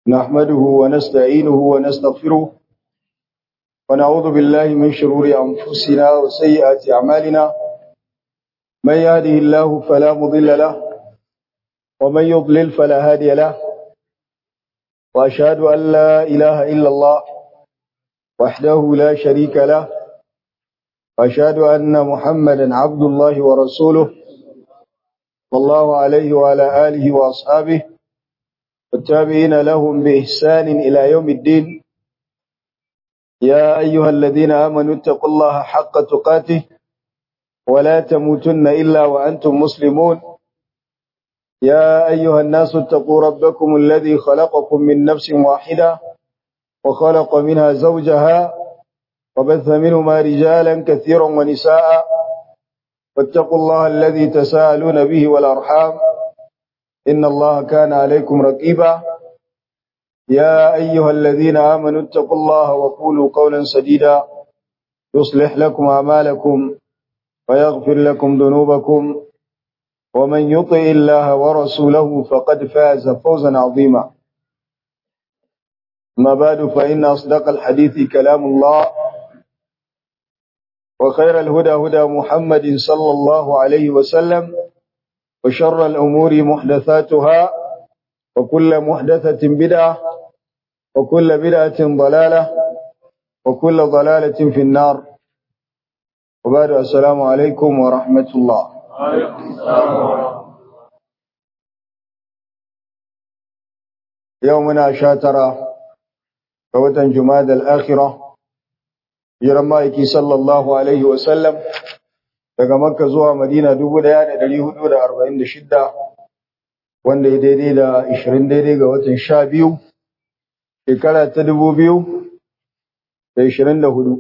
نحمده ونستعينه ونستغفره ونعوذ بالله من شرور أنفسنا وسيئات أعمالنا من يهده الله فلا مضل له ومن يضلل فلا هادي له وأشهد أن لا إله إلا الله وحده لا شريك له وأشهد أن محمدا عبد الله ورسوله والله عليه وعلى آله وأصحابه والتابعين لهم بإحسان إلى يوم الدين يا أيها الذين آمنوا اتقوا الله حق تقاته ولا تموتن إلا وأنتم مسلمون يا أيها الناس اتقوا ربكم الذي خلقكم من نفس واحدة وخلق منها زوجها وبث منهما رجالا كثيرا ونساء واتقوا الله الذي تساءلون به والأرحام إن الله كان عليكم رقيبا يا أيها الذين آمنوا اتقوا الله وقولوا قولا سديدا يصلح لكم أعمالكم ويغفر لكم ذنوبكم ومن يطع الله ورسوله فقد فاز فوزا عظيما ما بعد فإن أصدق الحديث كلام الله وخير الهدى هدى محمد صلى الله عليه وسلم وشر الأمور محدثاتها وكل محدثة بدعة وكل بدعة ضلالة وكل ضلالة في النار وبعد السلام عليكم ورحمة الله يومنا شاترة فوتن جماد الآخرة يرمائك صلى الله عليه وسلم daga Makka zuwa Madina 1446 wanda ya daidai da 20 daidai ga watan 12 shekara ta 2024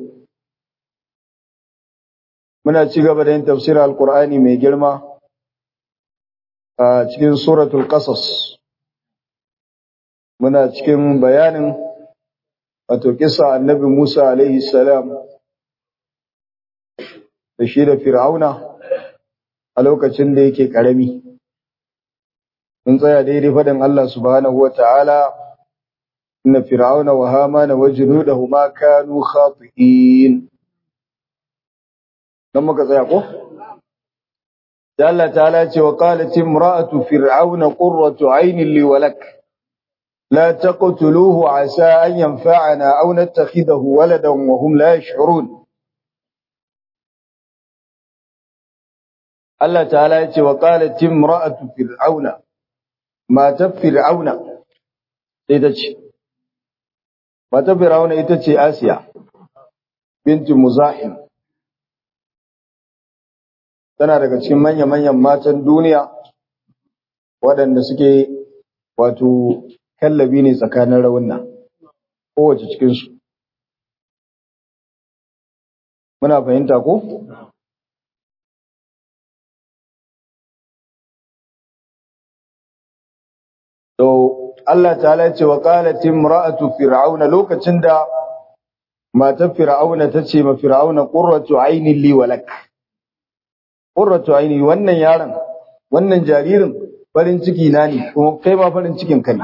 muna ci gaba da yin tafsirin alkur'ani mai girma a cikin suratul qasas muna cikin bayanin wato kisa annabi Musa alaihi salam da shi da Fir'auna a lokacin da yake ƙarami. Mun tsaya daidai faɗin Allah subhanahu wa ta'ala, inna Fir'auna wa Hamana wa junudahuma kanu khati'in. Dan muka tsaya ko? Da Allah ta'ala ce wa qalat imra'atu fir'auna qurratu 'aynin li wa lak. لا تقتلوه عسى أن ينفعنا أو نتخذه ولدا وهم لا يشعرون Allah ta'ala ya ce wa qalat imra'atu fir'auna matar fir'auna sai ta ce matar fir'auna ita ce Asiya binti Muzahim tana daga cikin manya-manyan matan duniya waɗanda suke wato kallabi ne tsakanin raunna kowace cikinsu muna fahimta ko? To, Allah ta'ala ce wa qalat imra'atu fir'auna lokacin da matar fir'auna ta ce ma fir'auna qurratu aynin li walak. Qurratu ayni wannan yaron, wannan jaririn farin ciki na ne, kuma kai ma farin cikin ka ne.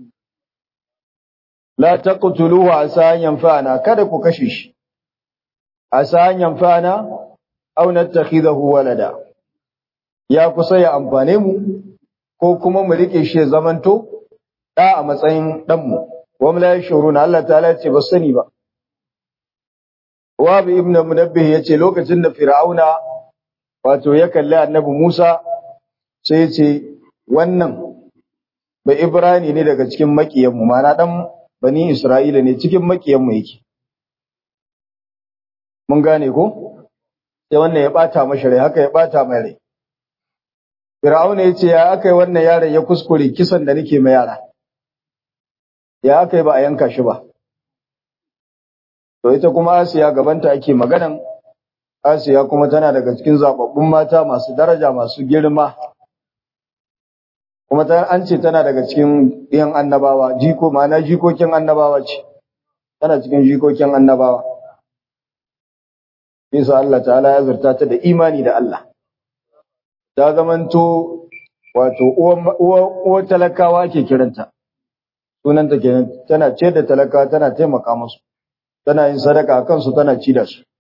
La taqtuluhu asa an yanfa'ana kada ku kashe shi. Asa an yanfa'ana aw nattakhidahu walada. Ya kusa ya amfane mu ko kuma mu rike shi zamanto da a matsayin ɗanmu, wa la yashuruna Allah ta'ala ce ba sani ba. Wa bi ibn Munabbih yace lokacin da Fir'auna wato ya kalli Annabi Musa sai yace wannan ba Ibrani ne daga cikin makiyan mu mana dan bani Isra'ila ne cikin makiyan mu yake. Mun gane ko? Sai wannan ya bata mashi rai haka ya bata mai rai. Fir'auna ya ce, Ya aka yi wannan yaron ya kuskure kisan da nake mai yara, ya aka yi ba a yanka shi ba. To, ita kuma Asiya gabanta ake maganan, Asiya kuma tana daga cikin zaɓaɓɓun mata masu daraja masu girma, kuma an ce tana daga cikin ɗiyan annabawa, jiko ma'ana jikokin annabawa ce, tana cikin jikokin annabawa. Isa Allah ta'ala ya zarta ta da imani da Allah. ta zamanto wato uwar talakawa ke kiranta sunanta kenan tana ce da talaka tana taimaka musu tana yin sadaka a kansu tana ci da su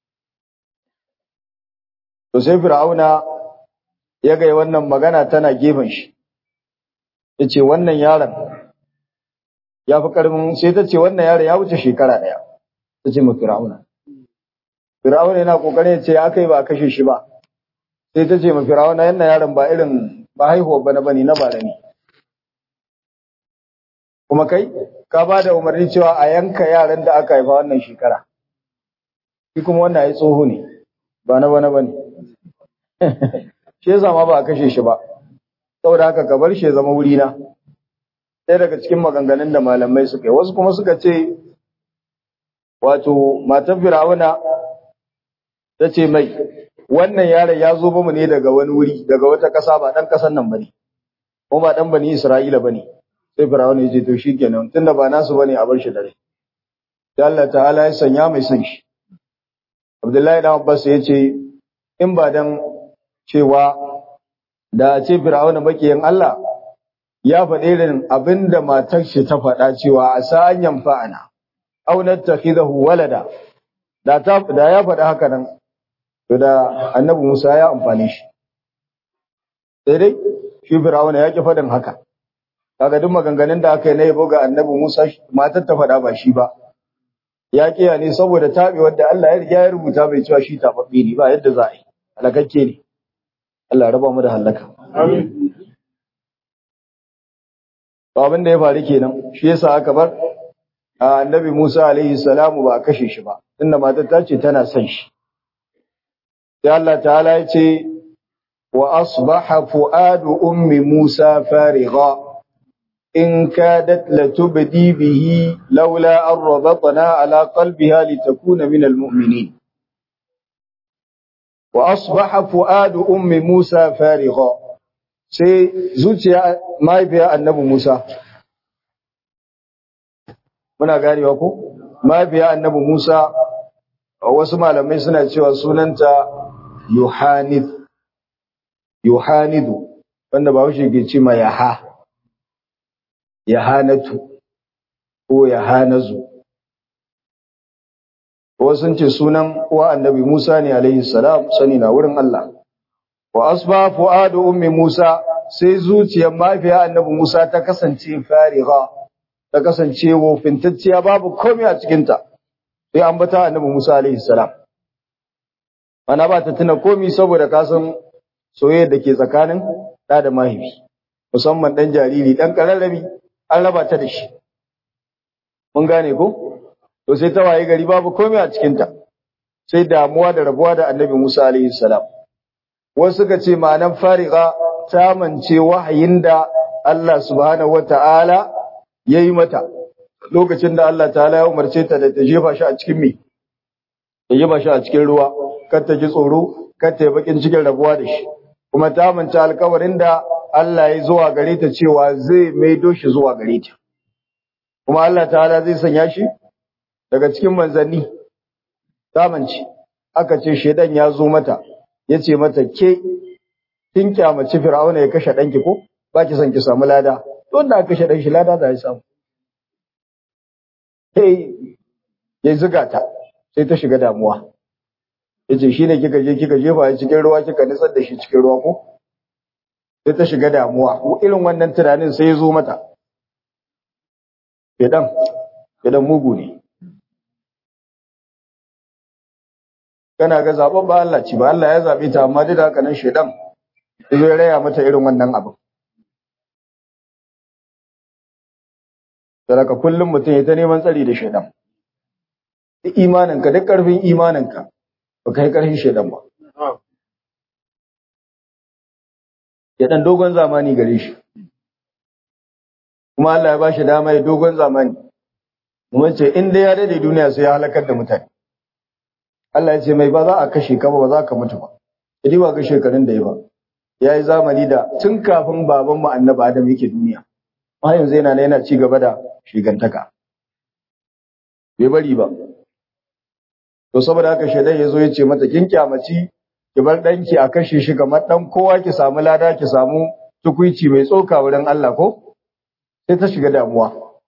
to sai fir'auna ya ga wannan magana tana gefen shi yace wannan yaron ya fi karfin sai ta ce wannan yaron ya wuce shekara daya ta ce ma fir'auna fir'auna yana kokarin ya ce ya kai ba kashe shi ba sai ta ce ma fir'auna yana yaron ba irin ba haihuwa bana bane na bara ne kuma kai ka ba da umarni cewa a yanka yaran da aka haifa wannan shekara shi kuma wannan ya tsoho ne ba na bana bane shi yasa ma ba a kashe shi ba saboda haka ka bar shi ya zama wuri na ɗaya daga cikin maganganun da malamai suka yi wasu kuma suka ce wato matar fir'auna ta ce mai wannan yaron ya zo bamu ne daga wani wuri daga wata ƙasa ba ɗan ƙasan nan bane kuma ba ɗan bani isra'ila bane sai fir'auna ya ce to shikenan tunda ba nasu bane a bar shi da rai sai Allah ta'ala ya sanya mai son shi Abdullahi dan Abbas ya ce in ba dan cewa da a ce fir'auna makiyin Allah ya faɗi irin abinda matar shi ta faɗa cewa a sa an yamfa'ana aw nattakhidahu walada da ta da ya faɗi haka nan to da annabi Musa ya amfane shi sai dai shi fir'auna ya ki faɗin haka kaga duk maganganun da aka yi na yabo ga annabi Musa matar ta faɗa ba shi ba ya kiya ne saboda tabi wanda Allah ya riga ya rubuta bai cewa shi tababbe ne ba yadda za a yi halakakke ne Allah raba mu da halaka amin abin da ya faru kenan shi yasa aka bar annabi Musa alaihi salamu ba a kashe shi ba tunda matar ta ce tana son shi sai Allah ta'ala ya ce wa asbaha fuadu ummi Musa farigha in kadat latubdi bihi laula an rabatna ala qalbiha litakuna min almu'minin wa asbaha fuadu ummi Musa farigha sai zuciya mahaifiyar annabi Musa muna ganewa ko mahaifiyar annabi Musa wasu malamai suna cewa sunanta Yohanid Yohanidu wanda ba wuce ke ce ma Yaha Yahanatu ko Yahanazu wasu sun ce sunan uwa annabi Musa ne alaihi salam sani na wurin Allah wa asba fuadu ummi Musa sai zuciyar mahaifiyar annabi Musa ta kasance fariha ta kasance wofintacciya babu komai a cikin ta sai an bata annabi Musa alaihi salam ana ba ta tuna komai saboda ka san soyayya da ke tsakanin da da mahaifi musamman dan jariri dan kararrabi an raba ta da shi mun gane ko to sai ta waye gari babu komai a cikin ta sai damuwa da rabuwa da annabi Musa alaihi salam wasu suka ce ma'anan fariga ta mance wahayin da Allah subhanahu wata'ala ya yi mata lokacin da Allah ta'ala ya umarce ta da ta jefa shi a cikin me ta jefa shi a cikin ruwa kar ta ji tsoro kar ta yi bakin cikin rabuwa da shi kuma ta mance alkawarin da Allah ya zuwa gare ta cewa zai maido shi zuwa gare ta kuma Allah ta'ala zai sanya shi daga cikin manzanni ta mance aka ce shedan ya zo mata ya ce mata ke kin kyamaci fir'auna ya kashe ɗanki ko ba ki son ki samu lada don da kashe ɗan shi lada za ya samu sai ya zuga ta sai ta shiga damuwa ya ce shi ne kika je kika jefa ya cikin ruwa kika nitsar da shi cikin ruwa ko sai ta shiga damuwa irin wannan tunanin sai ya zo mata Fidan, fidan mugu ne. kana ga zaben ba Allah ci ba Allah ya zabe ta amma duk da haka nan shedan zai raya mata irin wannan abin Saraka kullum mutum ya ta neman tsari da shedan duk imaninka duk karfin imaninka ba kai karfin shedan ba shedan dogon zamani gare shi kuma Allah ya ba shi dama ya dogon zamani mun ce in dai ya dade duniya sai ya halakar da mutane Allah ya ce mai ba za a kashe ka ba ba za ka mutu ba. Idi ba ga shekarun da ya ba. Ya yi zamani da tun kafin baban mu annabi Adam yake duniya. Ma yanzu yana yana ci gaba da shigantaka. Bai bari ba. To saboda haka shaidan ya zo ya ce mata kin kyamaci ki bar ɗanki a kashe shi kamar ɗan kowa ki samu lada ki samu tukuici mai tsoka wurin Allah ko? Sai ta shiga damuwa.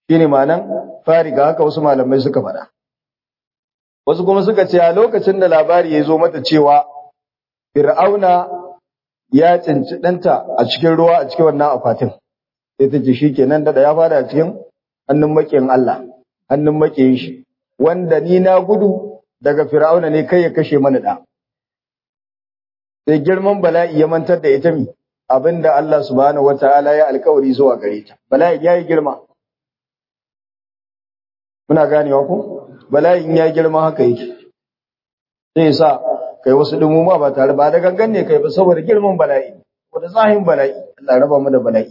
shine ma'anan fariga haka wasu malamai suka faɗa wasu kuma suka ce a lokacin da labari ya zo mata cewa fir'auna ya cinci ɗanta a cikin ruwa a cikin wannan akwatin sai ta ce shikenan da ya fada a cikin hannun makiyin Allah hannun makiyin shi wanda ni na gudu daga fir'auna ne kai ya kashe mana da sai girman bala'i ya mantar da ita mi abinda Allah subhanahu wataala ya alkawari zuwa gare ta bala'i yayi girma muna ganewa ko bala'in ya girma haka yake sai sa kai wasu dumuma ba tare ba da gangan ne kai ba saboda girman bala'i wanda zahin bala'i Allah raba mu da bala'i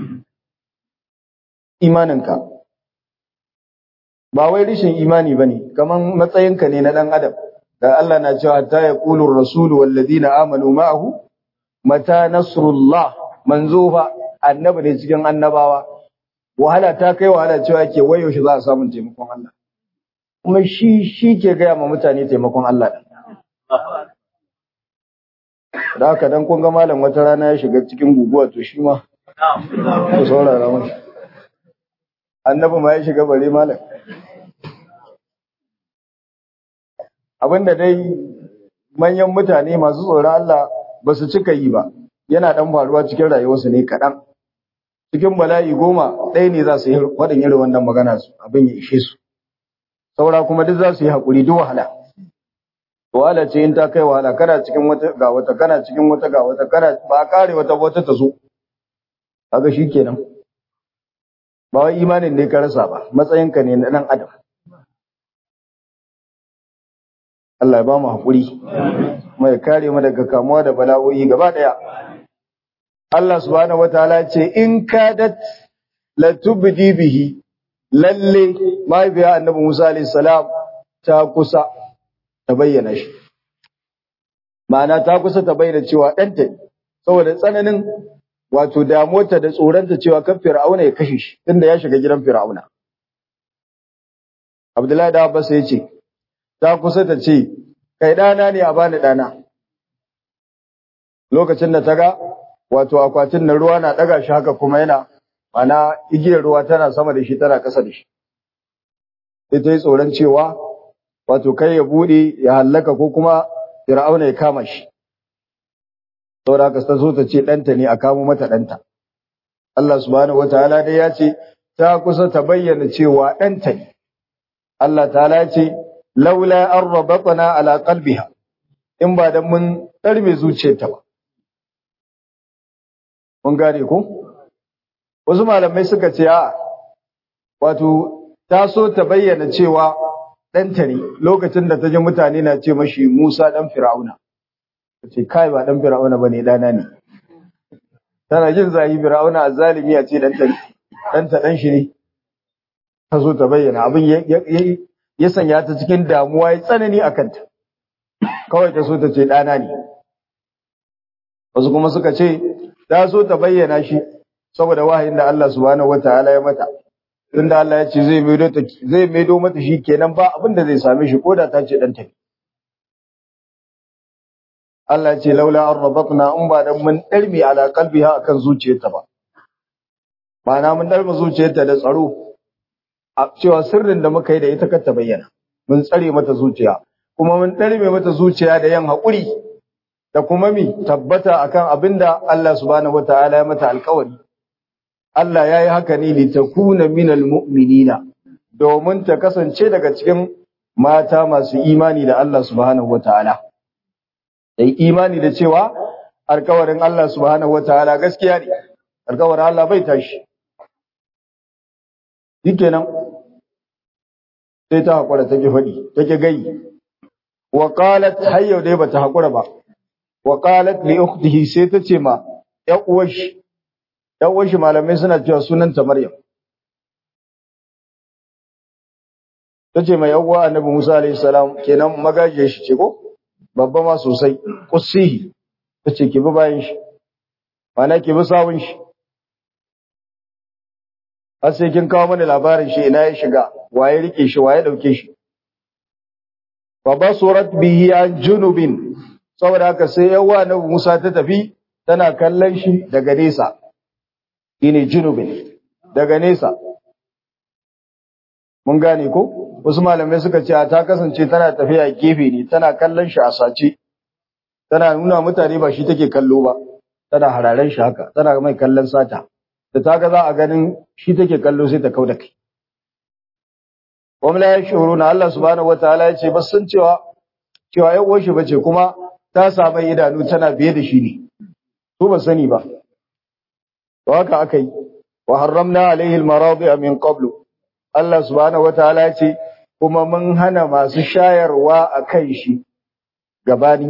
imaninka ba wai rishin imani bane kaman matsayinka ne na dan adam da Allah na cewa ta yaqulu ar-rasul wal ladina amanu ma'ahu mata nasrullah manzo fa annabi ne cikin annabawa wahala ta kai wahala cewa yake wayo shi za a samu taimakon Allah kuma shi shi ke gaya ma mutane taimakon Allah din da haka dan kun ga malam wata rana ya shiga cikin guguwa to shi ma ku saurara mashi annabi ma ya shiga bare malam abinda dai manyan mutane masu tsoron Allah ba su cika yi ba yana dan faruwa cikin rayuwarsu ne kaɗan cikin bala'i goma ɗaya ne za su yi waɗin irin wannan magana su abin ya ishe su saura kuma duk za su yi haƙuri duk wahala wahala ce in ta kai wahala kana cikin wata ga wata kana cikin wata ga wata kana ba a kare wata wata ta zo kaga shikenan ba wai imanin ne ka rasa ba matsayinka ne na dan adam Allah ya ba mu haƙuri kuma ya kare mu daga kamuwa da bala'o'i gaba ɗaya Allah subhanahu wataala ce in kadat latubdi bihi lalle mahaifiya annabi Musa alayhi salam ta kusa ta bayyana shi ma'ana ta kusa ta bayyana cewa ɗanta ne saboda tsananin wato damuwarta da tsoronta cewa kan fir'auna ya kashe shi tunda ya shiga gidan fir'auna Abdullahi da Abbas ya ce ta kusa ta ce kai ɗana ne a bani ɗana lokacin da ta ga wato akwatin na ruwa na ɗaga shi haka kuma yana mana igiyar ruwa tana sama da shi tana ƙasa da shi sai ta yi tsoron cewa wato kai ya buɗe ya hallaka ko kuma fir'auna ya kama shi saboda haka ta so ta ce ɗanta ne a kamo mata ɗanta Allah subhanahu wataala dai ya ce ta kusa ta bayyana cewa ɗanta ne Allah ta'ala ya ce laula an rabatana ala qalbiha in ba dan mun ɗarme zuciyarta ba mun gane ko wasu malamai suka ce a wato ta so ta bayyana cewa ɗanta ne lokacin da ta ji mutane na ce mashi Musa ɗan Fir'auna ta ce kai ba ɗan Fir'auna ba ne ɗana ne tana jin zahi Fir'auna a zalimi a ce ɗanta ɗanta ɗan shi ne ta so ta bayyana abin ya sanya ta cikin damuwa ya tsanani a kanta kawai ta so ta ce ɗana ne wasu kuma suka ce ta so ta bayyana shi saboda wahayin da Allah subhanahu wataala ya mata tunda Allah ya ce zai maido ta zai maido mata shi kenan ba abin da zai same shi koda ta ce dan ta Allah ya ce laula an rabatna in ba dan mun darmi ala qalbiha akan zuciyarta ba ma'ana mun darma zuciyarta da tsaro a cewa sirrin da muka yi da ita kar ta bayyana mun tsare mata zuciya kuma mun darme mata zuciya da yan haƙuri da kuma mi tabbata akan abinda Allah subhanahu wataala ya mata alƙawari Allah ya yi haka ne litakuna minal mu'minina domin ta kasance daga cikin mata masu imani da Allah subhanahu wataala dai imani da cewa alƙawarin Allah subhanahu wataala gaskiya ne alƙawarin Allah bai tashi shikenan sai ta hakura take faɗi take gai wa qalat hayyau dai bata hakura ba wa qalat li ukhtihi sai ta ce ma ya uwar shi ya uwar shi malamai suna cewa sunanta Maryam ta ce mai yawwa annabi Musa alayhi salam kenan magaje shi ce ko babba ma sosai qussihi ta ce ki bi bayan shi mana ki bi sawun shi har sai kin kawo mana labarin shi ina ya shiga waye rike shi waye dauke shi fa basurat bihi an junubin saboda haka sai yawa na Musa ta tafi tana kallon shi daga nesa shine junubin daga nesa mun gane ko wasu malamai suka ce ta kasance tana tafiya gefe ne tana kallon shi a sace tana nuna mutane ba shi take kallo ba tana hararen shi haka tana mai kallon sata da ta ga za a ganin shi take kallo sai ta kauda kai wamla ya shuru na Allah subhanahu wataala ya ce bas sun cewa cewa ya uwar shi bace kuma ta samu idanu tana biye da shi ne su ba sani ba to haka aka yi wa harramna alaihi almaradi min qablu Allah subhanahu wataala ya ce kuma mun hana masu shayarwa a kan shi gabani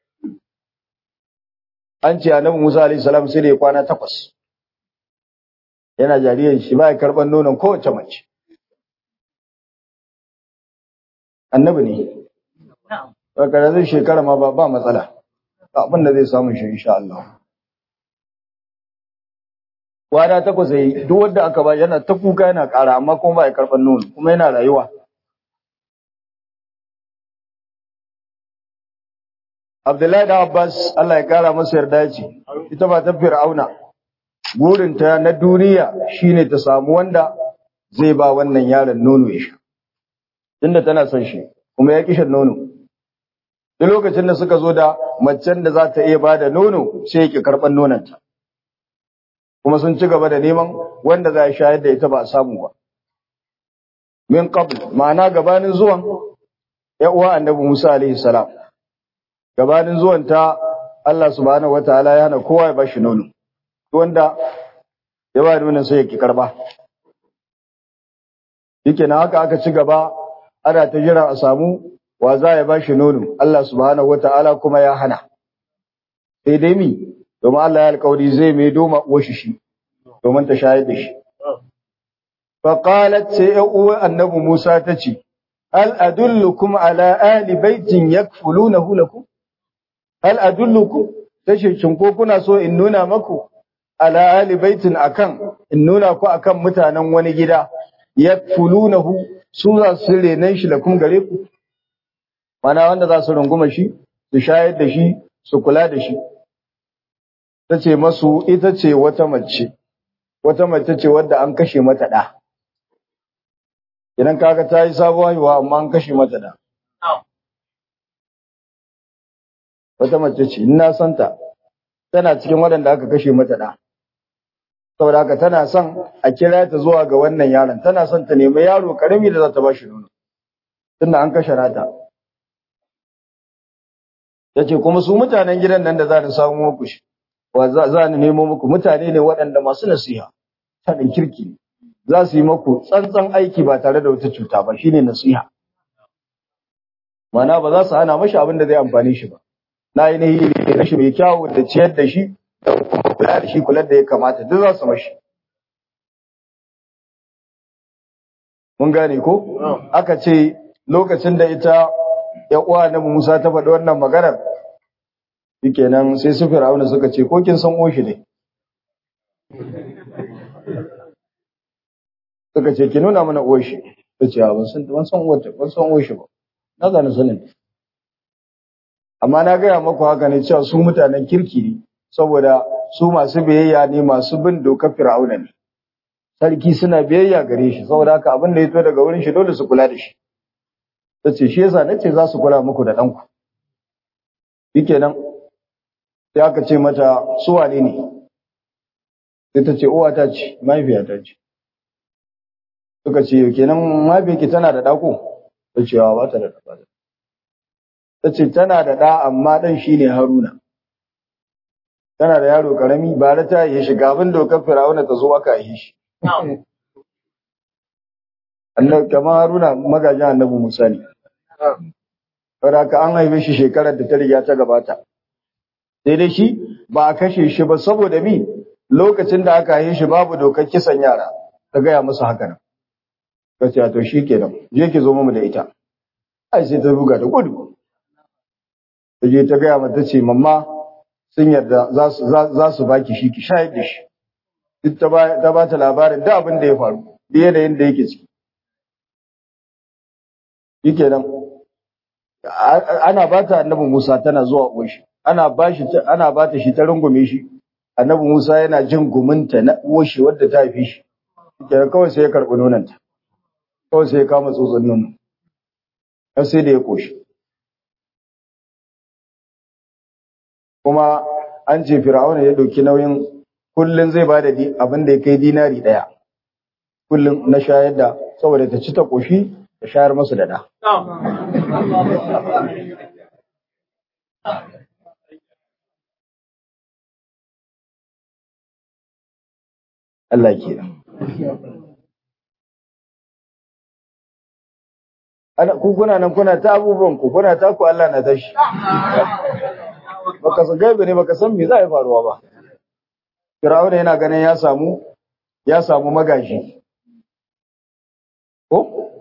an ce annabi Musa alaihi salam sai da ya kwana takwas yana jariyan shi ba ya karban nonon kowace mace annabi ne ba kada zai shekara ma ba ba matsala abin da zai samu shi insha Allah kwana takwas yayi duk wanda aka ba yana ta kuka yana ƙara amma kuma ba ya karban nono kuma yana rayuwa Abdullahi da Abbas Allah ya kara masa yarda ce ita ba ta Fir'auna burinta na duniya shine ta samu wanda zai ba wannan yaron nono ya sha tunda tana son shi kuma ya kishin nono duk lokacin da suka zo da macen da za ta iya bada nono sai yake karban nononta kuma sun ci gaba da neman wanda za ya shayar da ita ba a samu ba min qabl ma'ana gabanin zuwan ya uwa annabi Musa alaihi salam gabanin zuwan ta Allah subhanahu wataala ya hana kowa ya bashi nono wanda ya ba nonon sai ya ki karba yake na haka aka ci gaba ana ta jira a samu wa za ya bashi nono Allah subhanahu wataala kuma ya hana sai dai mi domin Allah ya alƙawari zai mai doma uwar shi domin ta shayar da shi fa qalat sai uwa annabi Musa ta ce hal adullukum ala ahli baitin yakfulunahu lakum hal adullukum tace shin ko kuna so in nuna maku ala ahli baitin akan in nuna ku akan mutanen wani gida yakfulunahu su za su renan shi lakum gare ku mana wanda za su runguma shi su shayar da shi su kula da shi ta ce masu ita ce wata mace wata mace ce wadda an kashe mata ɗa idan kaga ta yi sabuwa haihuwa amma an kashe mata ɗa wata mace ce ina santa tana cikin waɗanda aka kashe mata ɗa saboda haka tana son a kira ta zuwa ga wannan yaron tana son ta nemi yaro karami da za ta ba shi nono tunda an kashe nata ya ce kuma su mutanen gidan nan da za ni samu muku shi wa za ni nemo muku mutane ne waɗanda masu nasiha taɗin kirki za su yi muku tsantsan aiki ba tare da wata cuta ba shine nasiha mana ba za su hana mashi abin da zai amfani shi ba na yi nahi da rashi mai kyawu da ciyar da shi da kuma kula da shi kula da ya kamata duk za su mashi mun gane ko aka ce lokacin da ita ya uwa na Musa ta faɗi wannan maganar shikenan sai su Fir'auna suka ce ko kin san oshi ne suka ce ki nuna mana oshi ta ce ban san ban san wata ban san oshi ba na zana sanin amma na gaya maku haka ne cewa su mutanen kirki ne saboda su masu biyayya ne masu bin dokar Fir'auna ne sarki suna biyayya gare shi saboda haka abin da ya to daga wurin shi dole su kula da shi ta ce shi yasa nace za su kula muku da ɗanku shikenan sai aka ce mata su wane ne sai ta ce uwa ta ce mahaifiya ta ce suka ce kenan mahaifiyarki tana da ɗako ta ce ba ta da ɗa ta ce tana da ɗa amma ɗan shi ne haruna tana da yaro ƙarami ba da ta yi shi gabin dokar firawuna ta zo aka yi shi kamar haruna magajin annabi musa ne saboda ka an haife shi shekarar da ta riga ta gabata sai dai shi ba a kashe shi ba saboda mi lokacin da aka haife shi babu dokar kisan yara ta gaya musu haka nan ka ce to shi kenan je ki zo mu da ita ai sai ta buga da gudu ta je ta gaya mata ce mamma sun yarda za su baki shi ki shayar da shi duk ta ba ta labarin da abin da ya faru da yanayin da yake ciki yake nan ana ba ta annabi Musa tana zuwa uwashi ana ba shi ana ba ta shi ta rungume shi annabi Musa yana jin guminta na uwashi wadda ta haife shi yake kawai sai ya karɓi nonanta kawai sai ya kama tsotsin nono har sai da ya koshi kuma an ce fir'auna ya ɗauki nauyin kullum zai ba da abin da ya kai dinari ɗaya kullum na shayar da saboda ta ci ta koshi ta shayar masu da da Allah ke ana ku kuna nan kuna ta abubuwan ku kuna ta ku Allah na tashi baka san gaibe ne baka san me za ya faruwa ba Fir'auna yana ganin ya samu ya samu magashi ko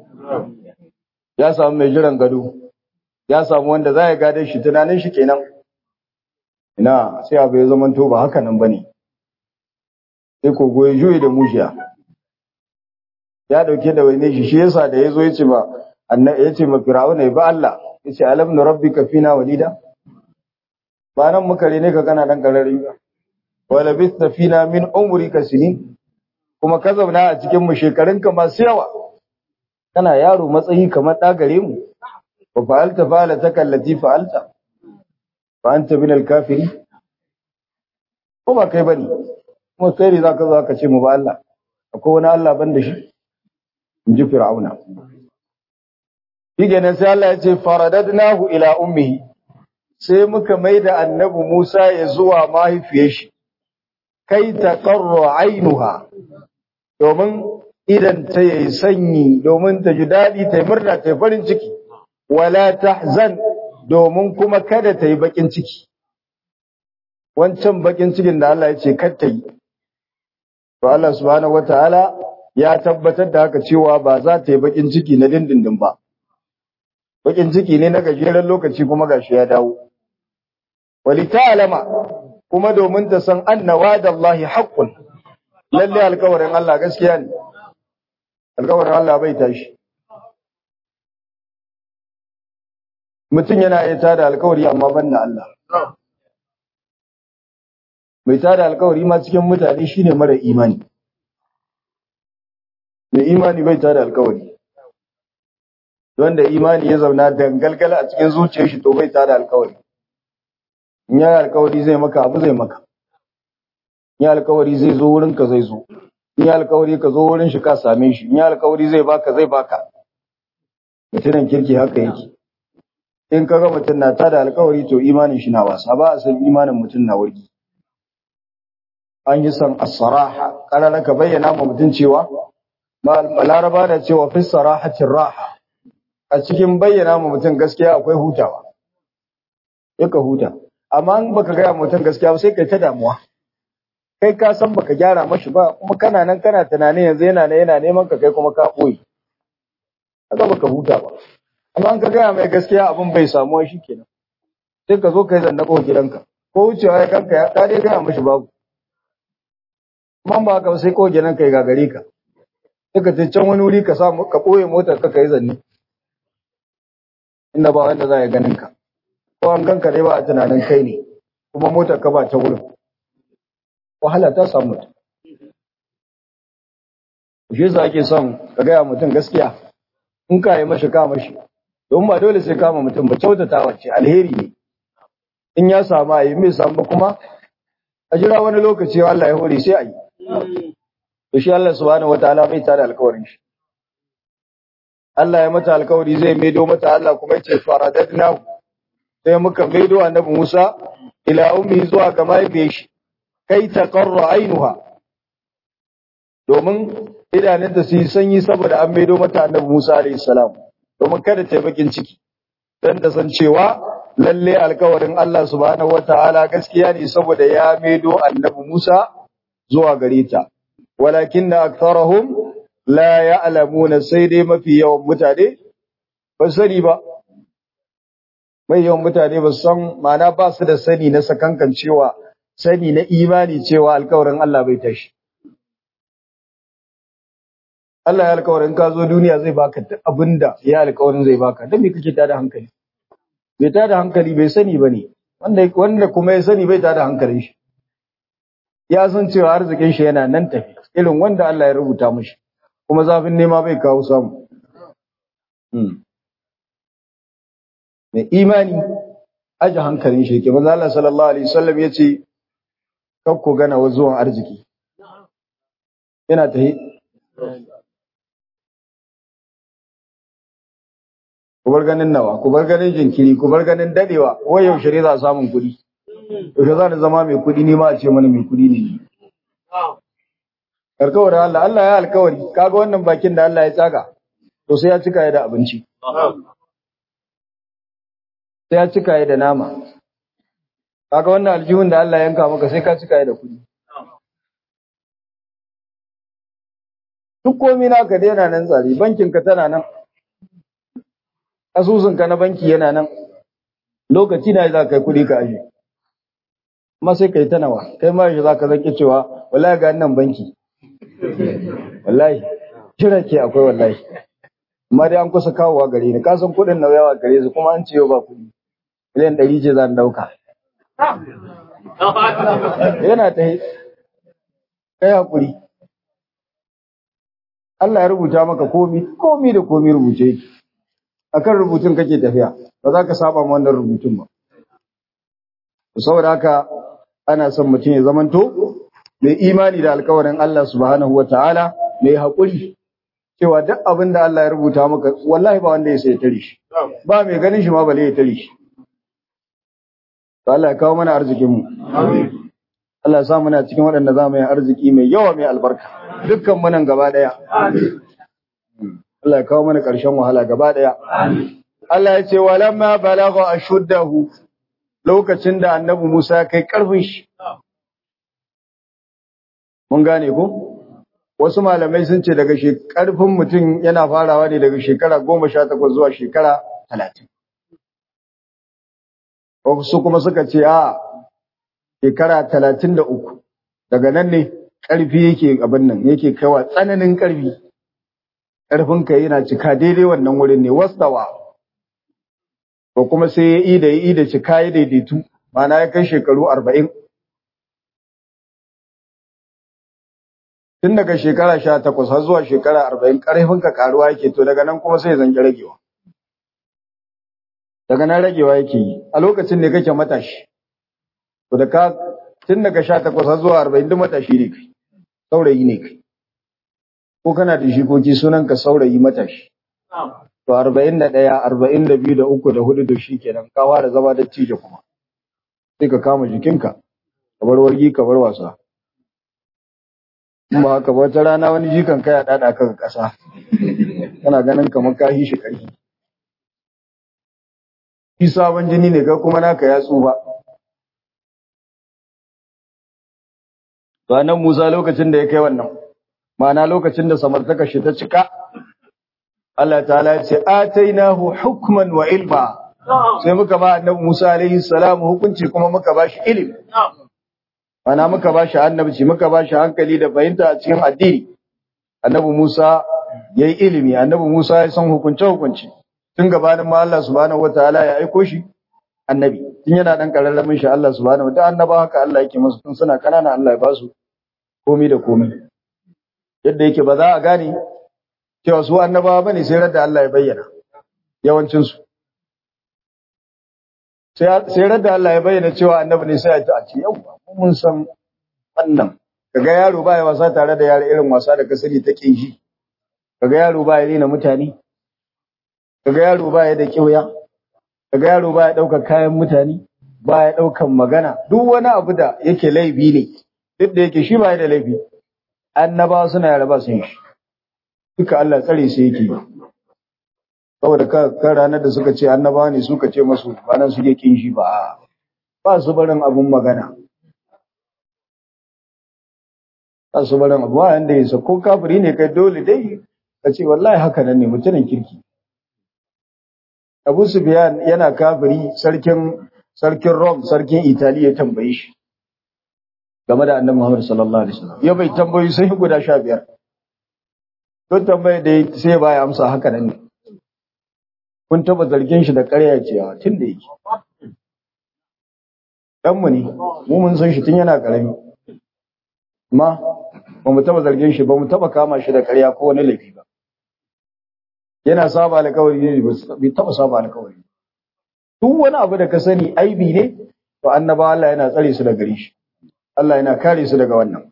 ya samu mai jiran gado ya samu wanda za ya gade shi tunanin shi kenan ina sai abu ya zama to ba haka nan bane sai kogo ya juye da mushiya ya dauke da wani shi shi yasa da yazo yace ba annabi yace ma fir'auna ba Allah yace alam nu rabbika fina walida ba nan muka rene ka kana dan karari ba wala bista fina min umrika sinin kuma ka zauna a cikin mu shekarunka masu yawa kana yaro matsayi kamar ɗa gare mu wa fa'alta fa'alata kallati fa'alta fa anta min al-kafiri ko ba kai bane kuma kai ne zaka zo ka ce mu ba Allah akwai wani Allah ban da shi in ji fir'auna shi kenan sai Allah ya ce faradadnahu ila ummihi sai muka maida annabi Musa ya zuwa mahaifiyar shi kai ta qarra ainuha domin idan ta yi sanyi domin ta ji daɗi ta yi murna ta yi farin ciki wala tahzan domin kuma kada ta yi bakin ciki wancan bakin cikin da Allah ya ce kar ta yi to Allah subhanahu wataala ya tabbatar da haka cewa ba za ta yi bakin ciki na dindindin ba bakin ciki ne na gajeren lokaci kuma gashi ya dawo wali ta'lama kuma domin ta san anna wa'dallahi haqqun lalle alƙawarin Allah gaskiya ne alƙawarin Allah bai tashi mutum yana iya tada alƙawari amma ban da Allah mai tada alƙawari ma cikin mutane shine mara imani mai imani bai tada alƙawari wanda imani ya zauna dangalgala a cikin zuciyar shi to bai tada alƙawari in ya alƙawari zai maka abu zai maka in ya alƙawari zai zo wurin ka zai zo in ya alƙawari ka zo wurin shi ka same shi in ya alƙawari zai baka zai baka mutumin kirki haka yake in kaga mutum na tada alƙawari to imanin shi na wasa ba a san imanin mutum na wurgi an yi san as-saraha kana ka bayyana ma mutum cewa laraba da cewa fi sarahatin raha a cikin bayyana ma mutum gaskiya akwai hutawa ka huta amma in baka gaya mutum gaskiya ba sai kai ta damuwa kai ka san baka gyara mashi ba kuma kana nan kana tunanin yanzu yana ne yana neman ka kai kuma ka boye kaga baka huta ba amma an ka gaya mai gaskiya abin bai samuwa kenan. sai ka zo kai zanna ko gidanka ko wucewa ya kanka ya dai gaya mashi babu kuma ba ka sai ko gidanka ya gagare ka sai ka ce can wani wuri ka samu ka ɓoye motar ka kai zanne inda ba wanda za ya ganin ka ko an ganka dai ba a tunanin kai ne kuma motar ka ba ta wurin wahala ta samu mutum shi yasa ake son ka gaya mutum gaskiya in ka yi mashi ka mashi don ba dole sai kama mutum ba kyautata wacce alheri ne in ya samu a yi mai samu kuma a jira wani lokaci Allah ya hore sai a yi to shi Allah subhanahu wataala bai tada alƙawarin shi Allah ya mata alƙawari zai maido mata Allah kuma yace faradadna sai muka maido annabi Musa ila ummi zuwa ga mahaifiyar shi kai ta qarra ainuha domin idanunta su yi sanyi saboda an maido mata annabi Musa alayhi salam domin kada ta yi bakin ciki dan ta san cewa lalle alƙawarin Allah subhanahu wataala gaskiya ne saboda ya maido annabi Musa zuwa gare ta walakin aktharuhum la ya'lamuna sai dai mafi yawan mutane ba sani ba mai yawan mutane ba san ma'ana ba su da sani na sakankan cewa sani na imani cewa alkawarin Allah bai tashi Allah ya alkawarin ka zo duniya zai baka duk abinda ya alkawarin zai baka dan me kake tada hankali bai tada hankali bai sani bane wanda wanda kuma ya sani bai tada hankalin shi ya san cewa arzikin shi yana nan tafi irin wanda Allah ya rubuta mishi kuma zafin nema bai kawo samu mai imani aji hankalin shi ke maza Allah sallallahu alaihi wasallam ya ce kakko gana wa zuwan arziki yana ta ku bar ganin nawa ku bar ganin jinkiri ku bar ganin dadewa wai yaushe ne za a samun kuɗi yaushe za ni zama mai kuɗi ni ma a ce mana mai kuɗi ne alkawarin Allah Allah ya alkawari kaga wannan bakin da Allah ya tsaka to sai ya cika ya da abinci sai ya cika ya da nama kaga wannan aljihun da Allah ya yanka maka sai ka cika ya da kuɗi duk komai naka da yana nan tsari bankin ka tana nan asusun ka na banki yana nan lokaci na za ka kai kuɗi ka aje amma sai kai ta nawa kai ma za ka zaki cewa wallahi ga nan banki wallahi jira ke akwai wallahi amma dai an kusa kawowa gare ni ka san kuɗin na yawa gare su kuma an ce yau ba kuɗi miliyan ɗari ce zan ɗauka yana ta kai hakuri Allah ya rubuta maka komi komi da komi rubuce yake akan rubutun kake tafiya ba za ka saba ma wannan rubutun ba saboda haka ana son mutum ya zamanto mai imani da alkawarin Allah subhanahu wataala mai haƙuri cewa duk abin da Allah ya rubuta maka wallahi ba wanda ya sai tare shi ba mai ganin shi ma bale ya tare shi to Allah ya kawo mana arzikin mu Allah ya sa muna cikin waɗanda za mu yi arziki mai yawa mai albarka dukkan mu nan gaba ɗaya Allah ya kawo mana ƙarshen wahala gaba ɗaya Allah ya ce walamma balagha ashuddahu lokacin da annabi Musa ya kai ƙarfin shi mun gane ko wasu malamai sun ce daga ƙarfin mutum yana farawa ne daga shekara goma sha takwas zuwa shekara talatin wasu kuma suka ce a shekara talatin da uku daga nan ne ƙarfi yake abin nan yake kaiwa tsananin ƙarfi ƙarfinka yana cika daidai wannan wurin ne wastawa ko kuma sai ya yi da ya yi da cika ya daidaitu mana ya kai shekaru arba'in tun daga shekara sha takwas har zuwa shekara arba'in ƙarfinka ƙaruwa yake to daga nan kuma sai ya zanki ragewa daga nan ragewa yake yi a lokacin ne kake matashi to da ka tun daga sha takwas har zuwa arba'in duk matashi ne kai saurayi ne kai ko kana da shikoki sunan ka saurayi matashi to arba'in da ɗaya arba'in da biyu da uku da hudu da shi kenan ka fara zama da cije kuma sai ka kama jikinka ka bar wargi ka bar wasa ba haka ba wata rana wani jikan kai a ɗaɗa ka ƙasa kana ganin kamar ka shi ƙarfi shi sabon jini ne ka kuma naka ya tsufa to nan Musa lokacin da ya kai wannan ma'ana lokacin da samartaka shi ta cika Allah ta'ala ya ce atainahu hukman wa ilma sai muka ba annabi Musa alaihi salam hukunci kuma muka ba shi ilimi ma'ana muka ba shi annabci muka ba shi hankali da fahimta a cikin addini annabi Musa yayi ilimi annabi Musa ya san hukunce hukunci tun gabanin ma Allah subhanahu wataala ya aiko shi annabi tun yana dan kararramin shi Allah subhanahu wataala annaba haka Allah yake musu tun suna kanana Allah ya ba su komai da komai yadda yake ba za a gane cewa su annabawa bane sai radda Allah ya bayyana yawancin su sai sai radda Allah ya bayyana cewa annabi ne sai a ce yau mun san wannan kaga yaro ba ya wasa tare da yaro irin wasa da kasari take shi kaga yaro ba ya rena mutane kaga yaro ba ya da kiyoya kaga yaro ba ya ɗaukar kayan mutane ba ya ɗaukan magana duk wani abu da yake laifi ne duk da yake shi ba ya da laifi annabawa suna yara ba sun shi duka Allah tsare su yake saboda ka kan ranar da suka ce annabawa ne suka ce masu ba nan suke kin shi ba ba su barin abun magana ba su barin abu ba yanda yasa ko kafiri ne kai dole dai ka ce wallahi haka nan ne mutumin kirki Abu Sufyan yana kafiri sarkin sarkin Rome sarkin Italiya ya tambaye shi game da Annabi Muhammad sallallahu alaihi wasallam ya bai tambayi sai guda 15 don tambaye da sai ba ya amsa haka nan ne kun taba zargin shi da ƙarya cewa tun da yake dan mu ne mu mun san shi tun yana karami amma ba mu taba zargin shi ba mu taba kama shi da ƙarya ko wani laifi ba yana saba alƙawari ne bai taba saba alƙawari duk wani abu da ka sani aibi ne to annaba Allah yana tsare su daga gare shi Allah yana kare su daga wannan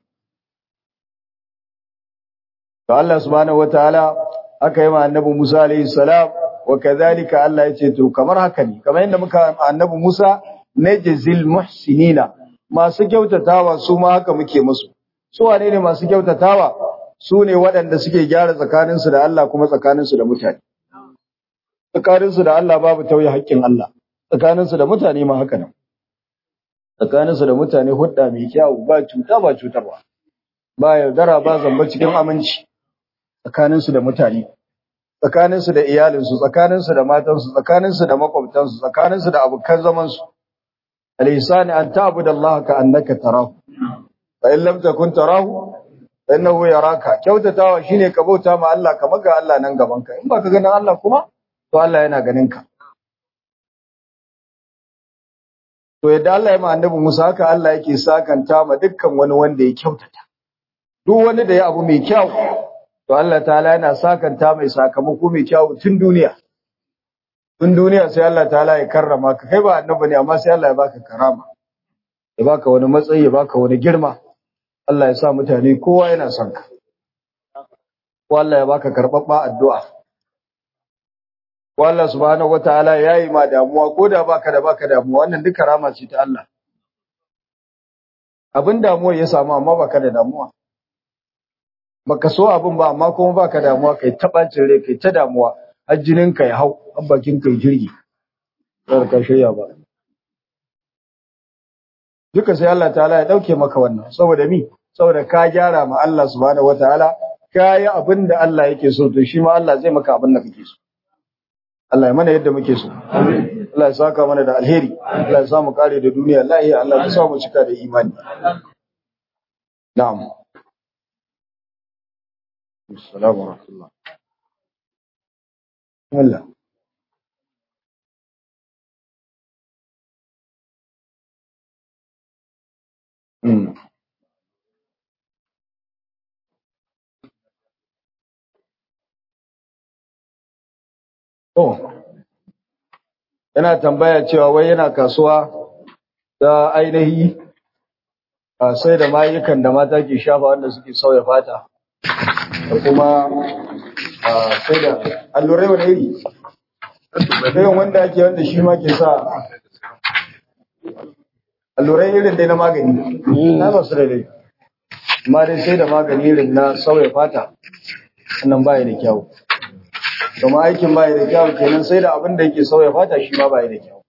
to Allah subhanahu wataala aka yi ma annabi Musa alaihi salam wa kadhalika Allah ya ce to kamar haka ne kamar yadda muka annabi Musa najzil muhsinina masu kyautatawa su ma haka muke musu su wane ne masu kyautatawa su ne waɗanda suke gyara tsakaninsu da Allah kuma tsakaninsu da mutane tsakaninsu da Allah babu tauye haƙƙin Allah tsakaninsu da mutane ma haka nan tsakaninsu da mutane hudda mai kyau ba cuta ba cutarwa ba yaudara ba zamba cikin aminci tsakaninsu da mutane tsakaninsu da iyalinsu tsakaninsu da matansu tsakaninsu da makwabtansu tsakaninsu da abokan zamansu al-ihsani an ta'budu Allah ka annaka tarahu fa in lam takun tarahu fa innahu yaraka kyautatawa shine ka bauta ma Allah ka maga Allah nan gaban ka in baka ganin Allah kuma to Allah yana ganin ka to yadda Allah ya ma annabi Musa haka Allah yake sakanta ma dukkan wani wanda ya kyautata duk wani da ya abu mai kyau to Allah ta'ala yana sakanta mai sakamako mai kyau tun duniya tun duniya sai Allah ta'ala ya karrama ka kai ba annabi ne amma sai Allah ya baka karama ya baka wani matsayi ya baka wani girma Allah ya sa mutane kowa yana son ka ko Allah ya baka karbabba addu'a ko Allah subhanahu wataala yayi ma damuwa ko da baka da baka damuwa wannan duk karama ce ta Allah abin damuwa ya samu amma baka da damuwa baka so abin ba amma kuma baka damuwa kai ta bacin rai kai ta damuwa har jinin ka ya hau har bakin kai jirgi sai ka shirya ba duka sai Allah ta'ala ya dauke maka wannan saboda mi saboda ka gyara ma Allah subhanahu wataala ka yi abin da Allah yake so to shi ma Allah zai maka abin da kake so Allah ya mana yadda muke so Allah ya saka mana da alheri Allah ya sa mu kare da duniya lahiya Allah ya sa mu cika da imani na'am assalamu alaikum Allah Mm. To, yana tambaya cewa wai yana kasuwa ta ainihi a sai da mayukan da mata ke shafa wanda suke sauya fata da kuma a sai da allurai wani iri. Irin wanda ake wanda shi ma ke sa allurai irin dai na magani, na ba su da dai. Amma dai sai da magani irin na sauya fata, wannan baya da kyau. kuma aikin bai da kyau kenan sai da abin da yake sauya fata shi ma bai da kyau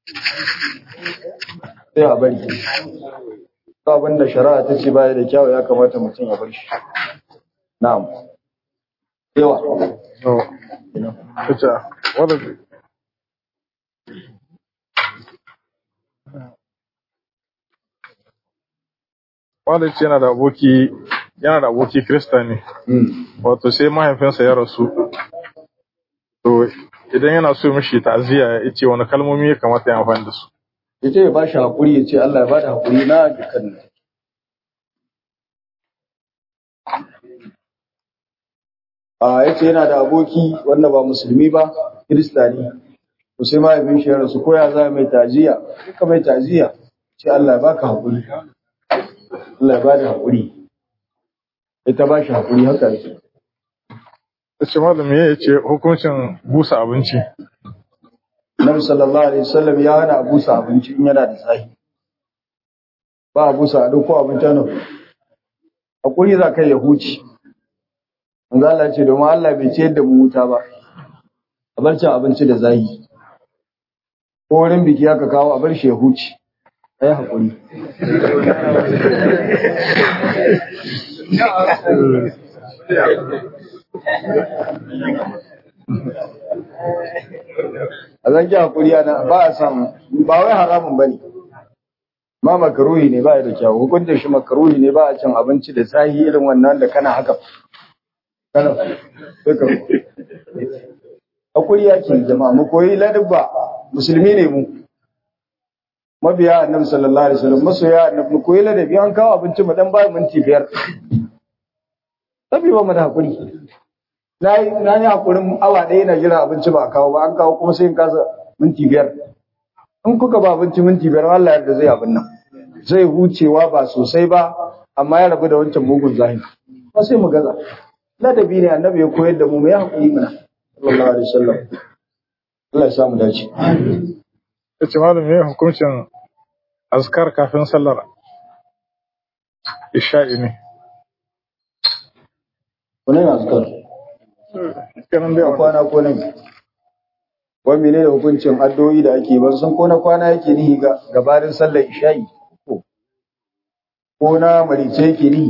sai a bari ko abin da shari'a ta ce bai da kyau ya kamata mutum ya bar shi na'am yawa to ita wadda wadda ce yana da aboki yana da aboki krista ne wato sai mahaifinsa ya rasu to idan yana so mishi ta'aziyya ya ce wani kalmomi ya kamata ya amfani da su yace ya bashi hakuri ya ce Allah ya bada hakuri na dukkan a yace yana da aboki wanda ba musulmi ba kirista ne to sai mahaifin shi ya rasu ko ya za mai tajiya duka mai tajiya ce Allah ya baka hakuri Allah ya bada hakuri ita ba shi hakuri haka yake ta ce malami ya ce hukuncin busa abinci Nabi sallallahu alaihi wasallam ya hana busa abinci in yana da zahi ba a busa a dauko abinci nan hakuri za kai ya huce manzo Allah ce domin Allah bai ce da mu wuta ba a bar cin abinci da zahi ko wurin biki aka kawo a bar shi ya huce ai hakuri a zan ki hakuri ana ba a samu ba wai haramun bane ma makaruhi ne ba da kyau hukuncin shi makaruhi ne ba a cin abinci da zahi irin wannan da kana haka kana duka hakuri yake jama'a mu koyi ladabba musulmi ne mu mabiya annabi sallallahu alaihi wasallam masoya annabi mu koyi ladabi an kawo abinci mu dan ba minti biyar sabi ba mu da hakuri na yi na yi hakurin awa ɗaya na jira abinci ba a kawo ba an kawo kuma sai in kasa minti biyar in kuka ba abinci minti biyar Allah yarda zai abin nan zai hucewa ba sosai ba amma ya rabu da wancan mugun zahiri ba sai mu gaza ladabi ne annabi ya koyar da mu mu yi hakuri mana sallallahu alaihi wasallam Allah ya samu dace yace malam me hukuncin azkar kafin sallar isha'i ne wannan azkar kenan dai na wannan kwana ko nan wani mene da hukuncin addu'o'i da ake ban san ko na kwana yake nihi ga gabarin sallar isha'i ko ko na marice yake nihi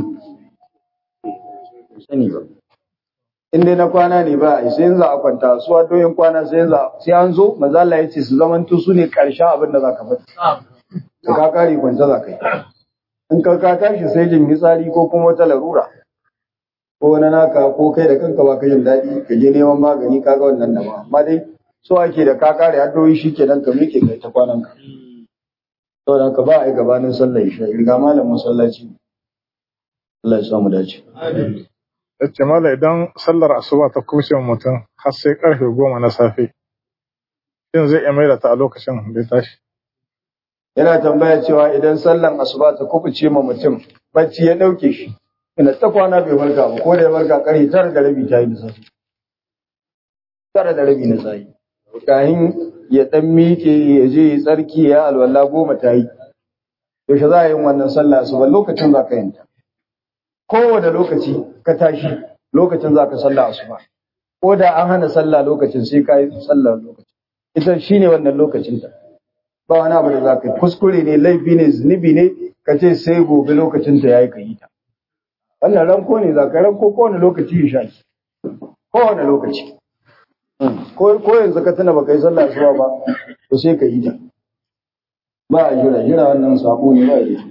sani ba in dai na kwana ne ba a sai yanzu a kwanta su addu'o'in kwana sai yanzu sai an zo manzo Allah ya ce su zamanto su ne karshen abin da zaka faɗi da ka kare kwanta za ka yi in ka ka tashi sai jin fitsari ko kuma wata larura ko wani naka ko kai da kanka ba ka jin daɗi ka je neman magani kaga wannan da ba amma dai so ake da ka kare addu'o'i shikenan ka miƙe kai ta kwanan ka saboda haka ba a yi gabanin sallar isha ga malam masallaci Allah ya samu dace yace malam idan sallar asuba ta kuce wa mutum har sai karfe goma na safe shin zai iya maida ta a lokacin da ya tashi yana tambaya cewa idan sallan asuba ta kubuce ma mutum bacci ya dauke shi ina ta kwana bai farka ba ko da ya farka kare tara da rabi ta yi da safe tara da rabi na safe kahin ya dan miƙe ya je ya tsarki ya alwala goma ta yi yaushe za a yi wannan sallah asuba lokacin za ka yin ta kowane lokaci ka tashi lokacin za ka sallah asuba ko da an hana sallah lokacin sai ka yi sallah lokacin ita shine wannan lokacin ta ba wani abu da za ka yi kuskure ne laifi ne zunubi ne ka ce sai gobe lokacin ta yayi ka yi ta wannan ranko ne za ka ranko kowane lokaci ya sha kowane lokaci ko ko yanzu ka tuna baka yi sallah asuba ba to sai ka yi ta ba a jira jira wannan sabo ne ba a yi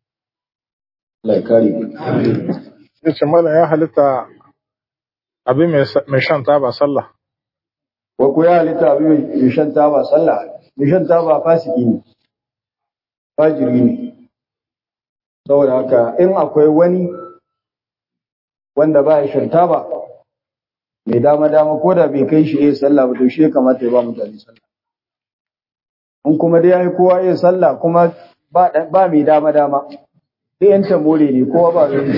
Allah ya kare mu yace malam ya halitta abin mai sa- mai shan taba sallah wa ku ya halitta abin mai shan taba sallah mai shan taba fasiki ne fajiri ne saboda haka in akwai wani wanda ba ya shan taba mai dama dama ko da bai kai shi iya sallah ba to shi ya kamata ya ba mutane sallah in kuma dai ya yi kowa iya sallah kuma ba ɗan- ba mai dama dama dai yan tamore ne kowa ba zai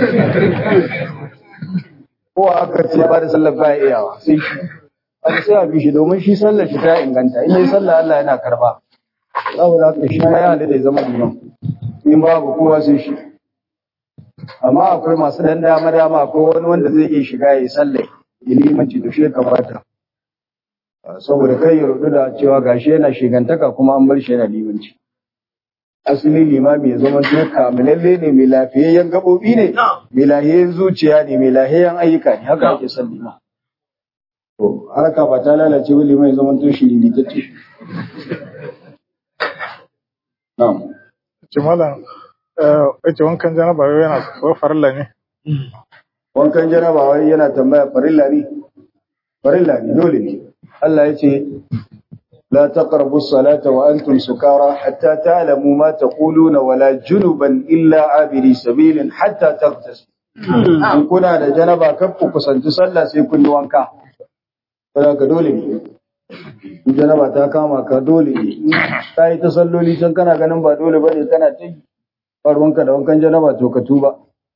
kowa aka ce ba da sallah ba ya iyawa sai shi abu sai a bi shi domin shi sallar shi ta inganta in yi sallah Allah yana karba saboda haka shi ma ya halitta ya zama liman in babu kowa sai shi amma akwai masu dan dama dama akwai wani wanda zai iya shiga ya yi sallah ya limanci to shi ya kamata saboda kai ya rudu da cewa gashi yana shigantaka kuma an bar shi yana limanci asali limami ya zama to kamilalle ne mai lafiyayyen gaɓoɓi ne mai lafiyayyen zuciya ne mai lafiyayyen ayyuka ne haka ake son liman To, harka ba ta lalace wuli mai zaman to shiriri ta ce. Na'am. yace malam eh, yace wankan janaba wai yana ko farilla ne Wankan janaba wai yana tambaya farilla ne? Farilla ne, dole ne. Allah ya ce, La taqrabu salata wa antum sukara hatta ta'lamu ma taquluna wala junuban illa abiri sabilin hatta taghtasil. In kuna da janaba kar ku kusanci sallah sai kun yi wanka. Saboda ka dole ne. In janaba ta kama ka dole ne. In ka yi ta salloli can kana ganin ba dole bane kana ta yi. Ba ruwanka da wankan janaba to ka tuba.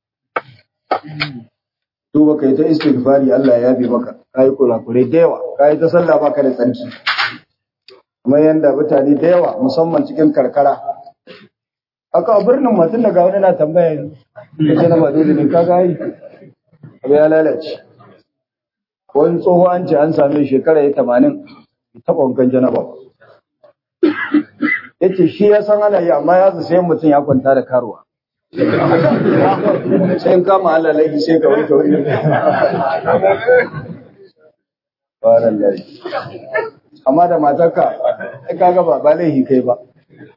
Tuba ka yi ta istighfari Allah ya yabe maka. Ka yi kurakurai da yawa. Ka yi ta sallah baka da tsarki. Kuma yanda mutane da yawa musamman cikin karkara. Aka a birnin mutum daga wani na tambaya yanzu. Ya janaba dole ne ka ga yi. Abu ya lalace. wani tsoho an ce an same shekara ya tamanin taɓa wankan janaba ba. ya ce shi ya san ana yi amma ya sai mutum ya kwanta da karuwa sai in kama Allah laifi sai ka wanke wani Baran laifi. amma da matarka ai kaga ba ba laifi kai ba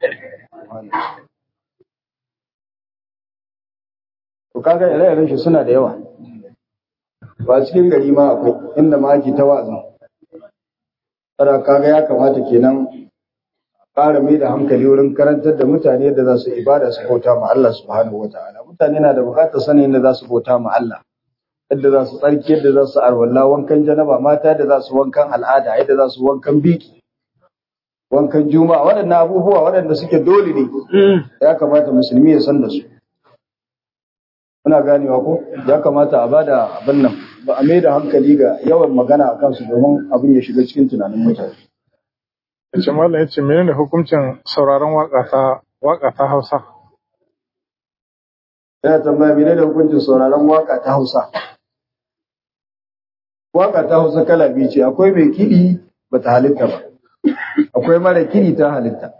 to kaga ire-iren shi suna da yawa ba cikin gari ma akwai inda ma ake ta wa'azin tsara kaga ya kamata kenan ƙara mai da hankali wurin karantar da mutane yadda za su ibada su bauta ma Allah subhanahu wata'ala mutane na da buƙatar sanin yadda za su bauta ma Allah yadda za su tsarki yadda za su arwalla wankan janaba mata da za su wankan al'ada yadda za su wankan biki wankan juma'a waɗannan abubuwa waɗanda suke dole ne ya kamata musulmi ya san da su muna ganewa ko ya kamata a bada abin nan ba a mai da hankali ga yawan magana a kansu domin abin ya shiga cikin tunanin mutane yace mallam yace menene hukuncin sauraron waka ta waka ta Hausa yana tambaya mene da hukuncin sauraron waka ta Hausa waka ta Hausa kala biyu ce akwai mai kiɗi bata halitta ba akwai mara kiɗi ta halitta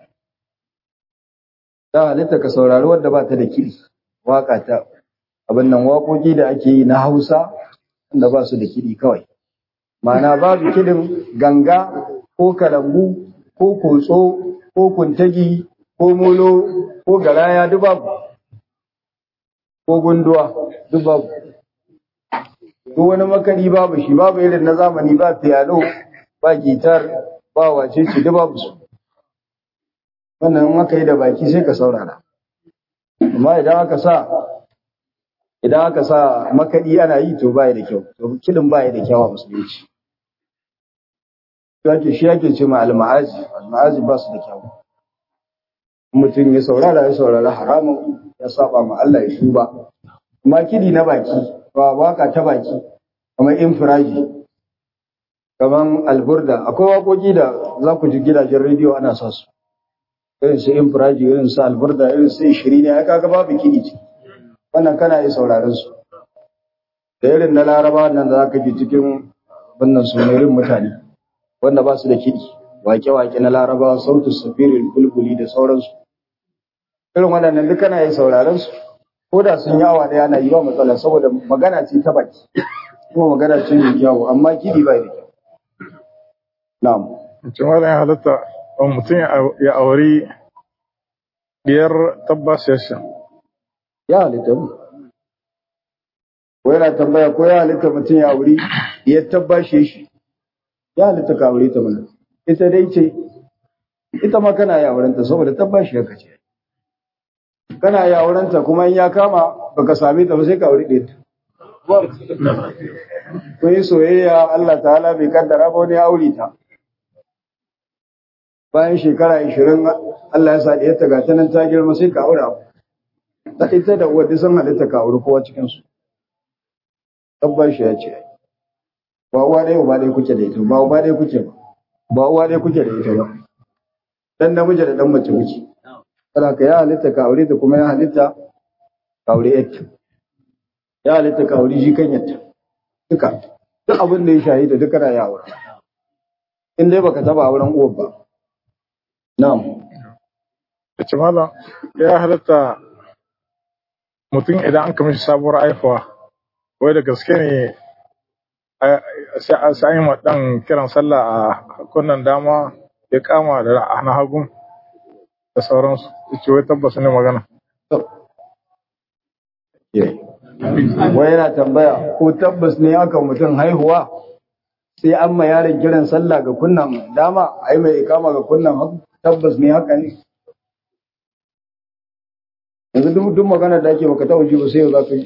ta halitta ka saurari wadda ba ta da kiɗi waka ta abin nan waƙoƙi da ake yi na Hausa wanda ba su da kiɗi kawai ma'ana babu kiɗin ganga ko kalangu ko kotso ko kuntagi ko molo ko garaya duk babu ko gunduwa duk babu duk wani makari babu shi babu irin na zamani ba piano ba gitar ba wace ce duk babu su wannan in aka yi da baki sai ka saurara amma idan aka sa idan aka sa makaɗi ana yi to baya da kyau to kiɗin baya da kyau a musulunci yake shi yake ce ma al-ma'azi al-ma'azi ba su da kyau mutum ya saurara ya saurara haramun ya saba ma Allah ya tuba amma kidi na baki ba waka ta baki kamar infiraji kamar alburda akwai waƙoƙi da za ku ji gidajen rediyo ana sa su irin su infiraji irin su alburda irin su shiri ne ya kaga babu kidi ce wannan kana yi sauraron su da irin na laraba nan da za ka ji cikin wannan sunarin mutane wanda ba su da kiɗi wake-wake na larabawa sautin safirin bulbuli da sauransu irin waɗannan duk kana yin sauraron su ko da sun yi awa ɗaya na yi ba matsala saboda magana ce ta baki kuma magana ce mai kyawu amma kiɗi ba da kyau na'am yace mallam ya halatta mutum ya auri biyar tabbas ya sha ya halitta mu ko yana tambaya ko ya halitta mutum ya auri ya tabbashe shi ya halitta ka aure ta mana ita dai ce ita ma kana ya aurenta saboda tabbashi ka ce kana ya aurenta kuma in ya kama baka same ta ba sai ka aure ɗaya kun yi soyayya Allah ta'ala bai kaddara ba wani aure ta bayan shekara 20 Allah ya sa ɗaya ta ga ta nan ta girma sai ka aure abu ta ita da wadda sun halitta ka aure kowa cikin su tabbashi ya ce ba uwa ɗaya uba ɗaya kuke da ita ba uba ɗaya kuke ba ba uwa ɗaya kuke da ita ba dan namiji da dan mace kuke kada ka ya halitta ka aure ta kuma ya halitta ka aure yatta ya halitta ka aure shi kan yatta duka duk abin da ya shahida duka na ya aure in dai baka taba auren uwar ba na'am yace mallam ya halatta mutum idan an kama shi sabuwar haihuwa wai da gaske ne sai an yi ɗan kiran sallah a kunnan dama ya kama da na hagun da sauransu ce wai tabbas ne magana wai yana tambaya ko tabbas ne aka mutum haihuwa sai an ma yaron kiran sallah ga kunnan dama a yi mai ikama ga kunnan hagu tabbas ne haka ne yanzu duk magana da ake baka ta wuce ba sai yau za ka yi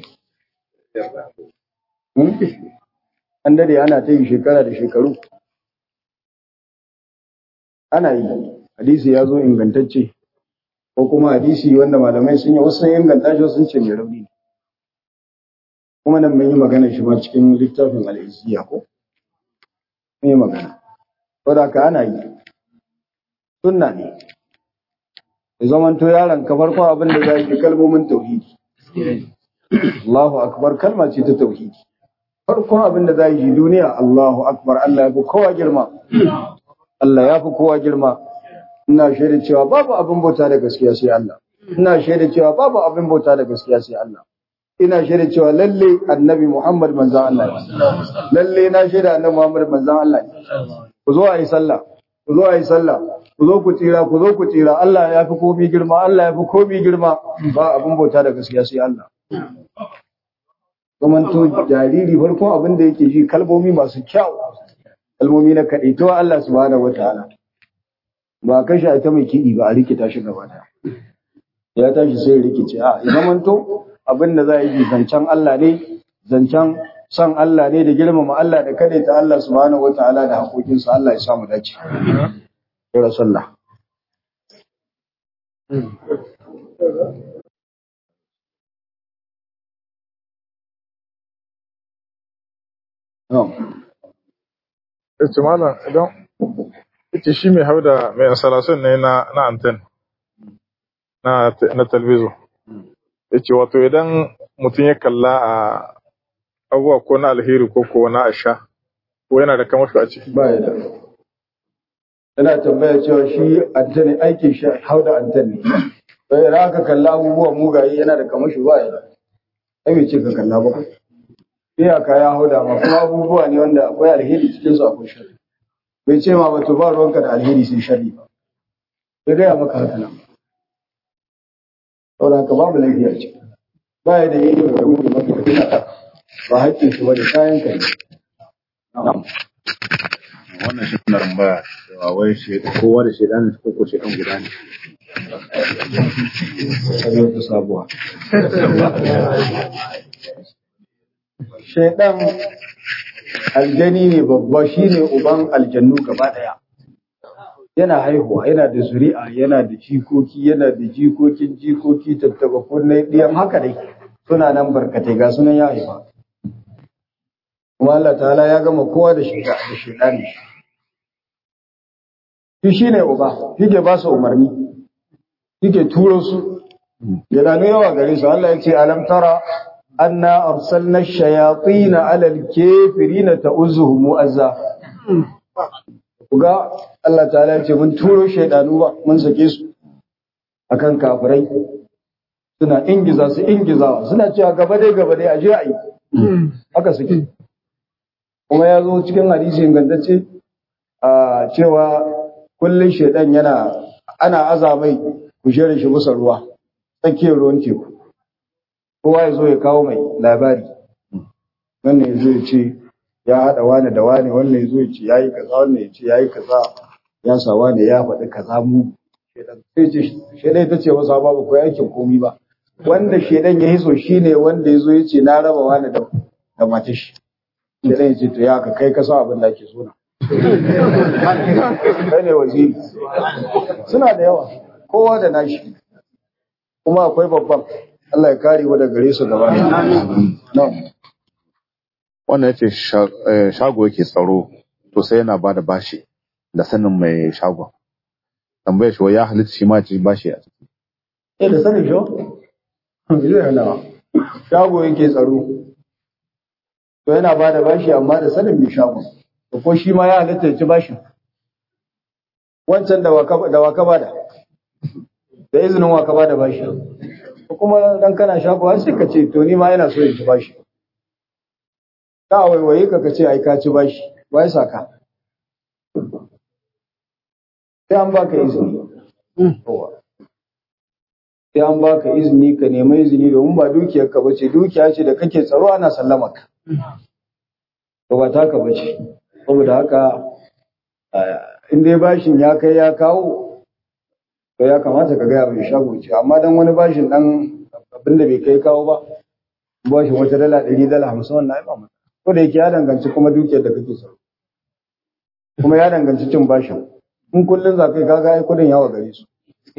an dade ana ta yi shekara da shekaru ana yi hadisi ya zo ingantacce ko kuma hadisi wanda malamai sun yi wasu sun inganta shi sun ce mai rauni kuma nan mun yi magana shi ma cikin littafin al'isiya ko mun yi magana saboda ka ana yi sunna ne ya zamanto yaron ka farkon abin da za yi kalmomin tauhidi Allahu akbar kalma ce ta tauhidi farkon abin da za yi duniya Allahu akbar Allah ya fi kowa girma Allah ya fi kowa girma ina shaida cewa babu abin bauta da gaskiya sai Allah ina shaida cewa babu abin bauta da gaskiya sai Allah ina shaida cewa lalle annabi Muhammad manzon Allah ne lalle na shaida annabi Muhammad manzon Allah ne ku zo a yi sallah ku zo a yi sallah ku zo ku tsira ku zo ku tsira Allah ya fi komi girma Allah ya fi komi girma ba abin bauta da gaskiya sai Allah zamanto jariri farkon abin da yake ji kalmomi masu kyau kalmomi na kaɗaituwa Allah subhanahu wataala ba kashe ta mai kiɗi ba a rikita shi gaba da ya tashi sai rikice a ya zamanto abin da za a yi zancen Allah ne zancen son Allah ne da girmama Allah da kada ta Allah subhanahu wataala da haƙoƙinsa Allah ya samu dace ya rasulullah ya ce malam idan ita shi mai hau da mai installation ne na na anten na na talbizo ya ce wato idan mutum ya kalla a abubuwa ko na alheri ko ko na asha ko yana da kamasho a ciki ba ya da yana tambaya cewa shi anten aikin shi hau da anten ne sai idan aka kalla abubuwa mugaye yana da kamashi ba ya da ai bai ce ka kalla ba iyaka ya hau da ma kuma abubuwa ne wanda akwai alheri cikin su akwai sharri bai ce ma ba to ba ruwanka da alheri sai sharri ba bai gaya maka haka nan saboda haka babu laifi a ciki ba ya da yi da kuma maka kudin ba haƙƙin shi ba da kayan ka ne wannan shi na rambaya cewa wai shi kowa da shedan ko ko shedan guda ne sai wata sabuwa shaidan aljani ne babba shine uban aljannu gaba daya yana haihuwa yana da zuri'a yana da jikoki yana da jikokin jikoki tattaba kunne diyan haka dai suna nan barkatai ga sunan ya haifa kuma Allah ta'ala ya gama kowa da shiga da shaidani shi shine uba shi ke ba su umarni shi ke turo su ya dano yawa gare su Allah ya ce alam tara أنا أرسلنا الشياطين على الكافرين تؤزهم أزا Kuga Allah ta'ala ce mun turo shaidanu ba mun sake su akan kafirai suna ingiza su ingizawa suna cewa gaba dai gaba dai aje ayi haka suke kuma ya zo cikin hadisi ingantacce a cewa kullun shaidan yana ana azamai ku shere shi bisa ruwa tsakiyar ruwan teku kowa ya zo ya kawo mai labari wannan ya zo ya ce ya haɗa wani da wani wannan ya zo ya ce ya yi kaza wannan ya ce ya yi kaza ya sa wani ya faɗi kaza mu sai ce shaidan ta ce masa babu ko aikin komi ba wanda shaidan ya hiso shi ne wanda ya zo ya ce na raba wani da da matar shi shaidan ya ce to ya ka kai ka sa abin da ake so na kai ne waziri suna da yawa kowa da nashi kuma akwai babban Allah ya kare mu daga gare su gaba ɗaya. wannan yace shago yake tsaro to sai yana bada bashi da sanin mai shagon tambayar shi ya halitta shi ma ci bashi a ciki Eh da sanin shi? Zai hana. Shago yake tsaro. To yana bada bashi amma da sanin mai shagon. To ko shi ma ya halitta ya ci bashin. Wancan da waka da waka bada. Da izinin waka bada bashi. kuma dan kana shago har sai ka ce to ni ma yana so in ci bashi ka waiwaye ka ka ce ai ka ci bashi wai saka sai an baka izini sai an baka izini ka nemi izini domin ba dukiyar ka bace dukiya ce da kake tsaro ana sallama ka to ba taka bace saboda haka in dai bashin ya kai ya kawo to ya kamata ka gaya mai shago ce amma dan wani bashin dan abin da bai kai kawo ba bashin wata dala ɗari dala hamsin wannan ai ba mata ko da yake ya danganci kuma dukiyar da kake so kuma ya danganci cin bashin in kullun za kai kaga ai kudin yawa gare su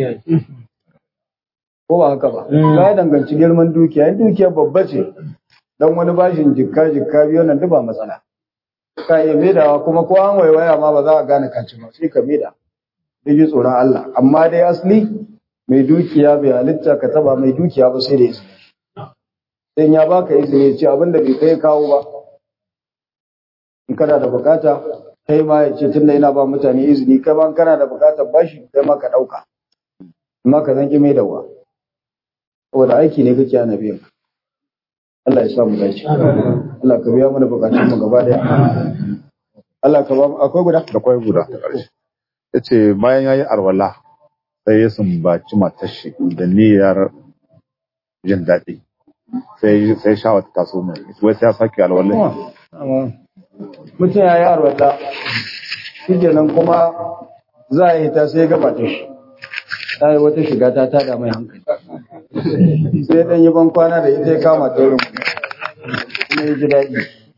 ko ba haka ba ya danganci girman dukiya in dukiyar babba ce dan wani bashin jikka jikka biyu nan duk ba matsala ka iya maidawa kuma ko an waiwaya ma ba za a gane kaci ba sai ka maida da ji tsoron Allah amma dai asali mai dukiya bai halitta ka taba mai dukiya ba sai da izini sai ya baka izini ce abin da bai kai kawo ba in kana da bukata kai ma ya ce tunda yana ba mutane izini kai ma kana da bukatar bashi kai ma ka dauka amma ka zanki mai dawa saboda aiki ne kake ana biyan Allah ya sa mu dace Allah ka biya mana bukatun mu gaba daya Allah ka ba mu akwai guda akwai guda ta ƙarshe yace bayan yayi arwala sai ya sumbaci matar shi da niyyar jin daɗi sai sai shawa ta taso mai wai sai ya sake alwala mutum ya yi arwala shi nan kuma za a yi ta sai gaba ta shi ta yi wata shiga ta tada mai hankali sai dan yi ban kwana da ita ya kama ta wurin kuma ya ji daɗi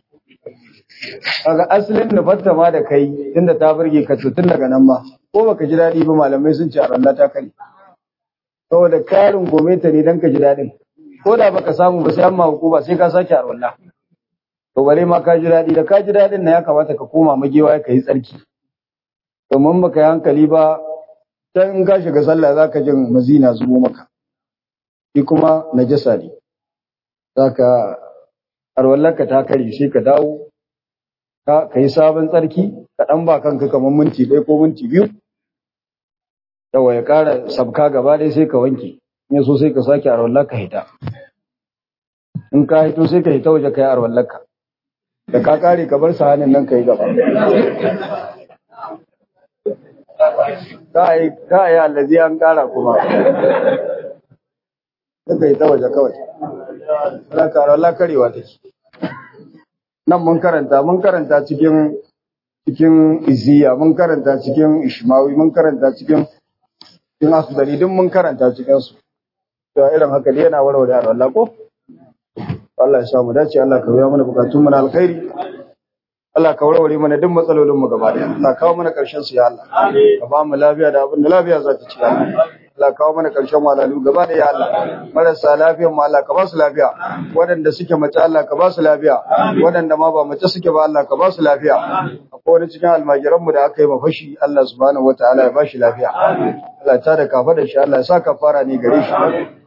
kaga asalin nufarta ma da kai tunda ta burge ka to tun daga nan ma ko baka ji daɗi ba malamai sun ce a ralla ta kare saboda karin gome ta ne dan ka ji daɗin ko da baka samu ba sai amma hukuma sai ka sake a ralla to bare ma ka ji daɗi da ka ji daɗin na ya kamata ka koma magewa ka yi tsarki domin baka yi hankali ba dan in ka shiga sallah zaka jin mazina zubo maka shi kuma najasa ne zaka arwallarka ta kare sai ka dawo ka yi sabon tsarki ka ɗan ba kanka kamar minti ɗaya ko minti biyu yawa ya ƙara sabka gaba ɗaya sai ka wanke in so sai ka sake arwallar ka hita in ka hito sai ka hita waje ka yi arwallar ka da ka ƙare ka bar sahanin nan ka yi gaba ka yi allazi an ƙara kuma ka hita waje kawai za ka arwallar karewa take nan mun karanta mun karanta cikin cikin iziya mun karanta cikin ishmawi mun karanta cikin cikin asudari duk mun karanta cikin su to irin haka dai yana warware da Allah ko Allah ya samu dace Allah ka biya mana bukatun mu na alkhairi Allah ka warware mana duk matsalolin mu gaba daya Allah kawo mana karshen su ya Allah ka ba mu lafiya da abin da lafiya za ta ci Allah Allah kawo mana karshen walalu gaba da ya Allah marasa lafiyan mu Allah ka ba su lafiya waɗanda suke mace Allah ka ba su lafiya waɗanda ma ba mace suke ba Allah ka ba su lafiya akwai wani cikin almajiran mu da aka yi mafashi Allah subhanahu wataala ya ba shi lafiya Allah ta da kafa da shi Allah ya sa kafara ne gare shi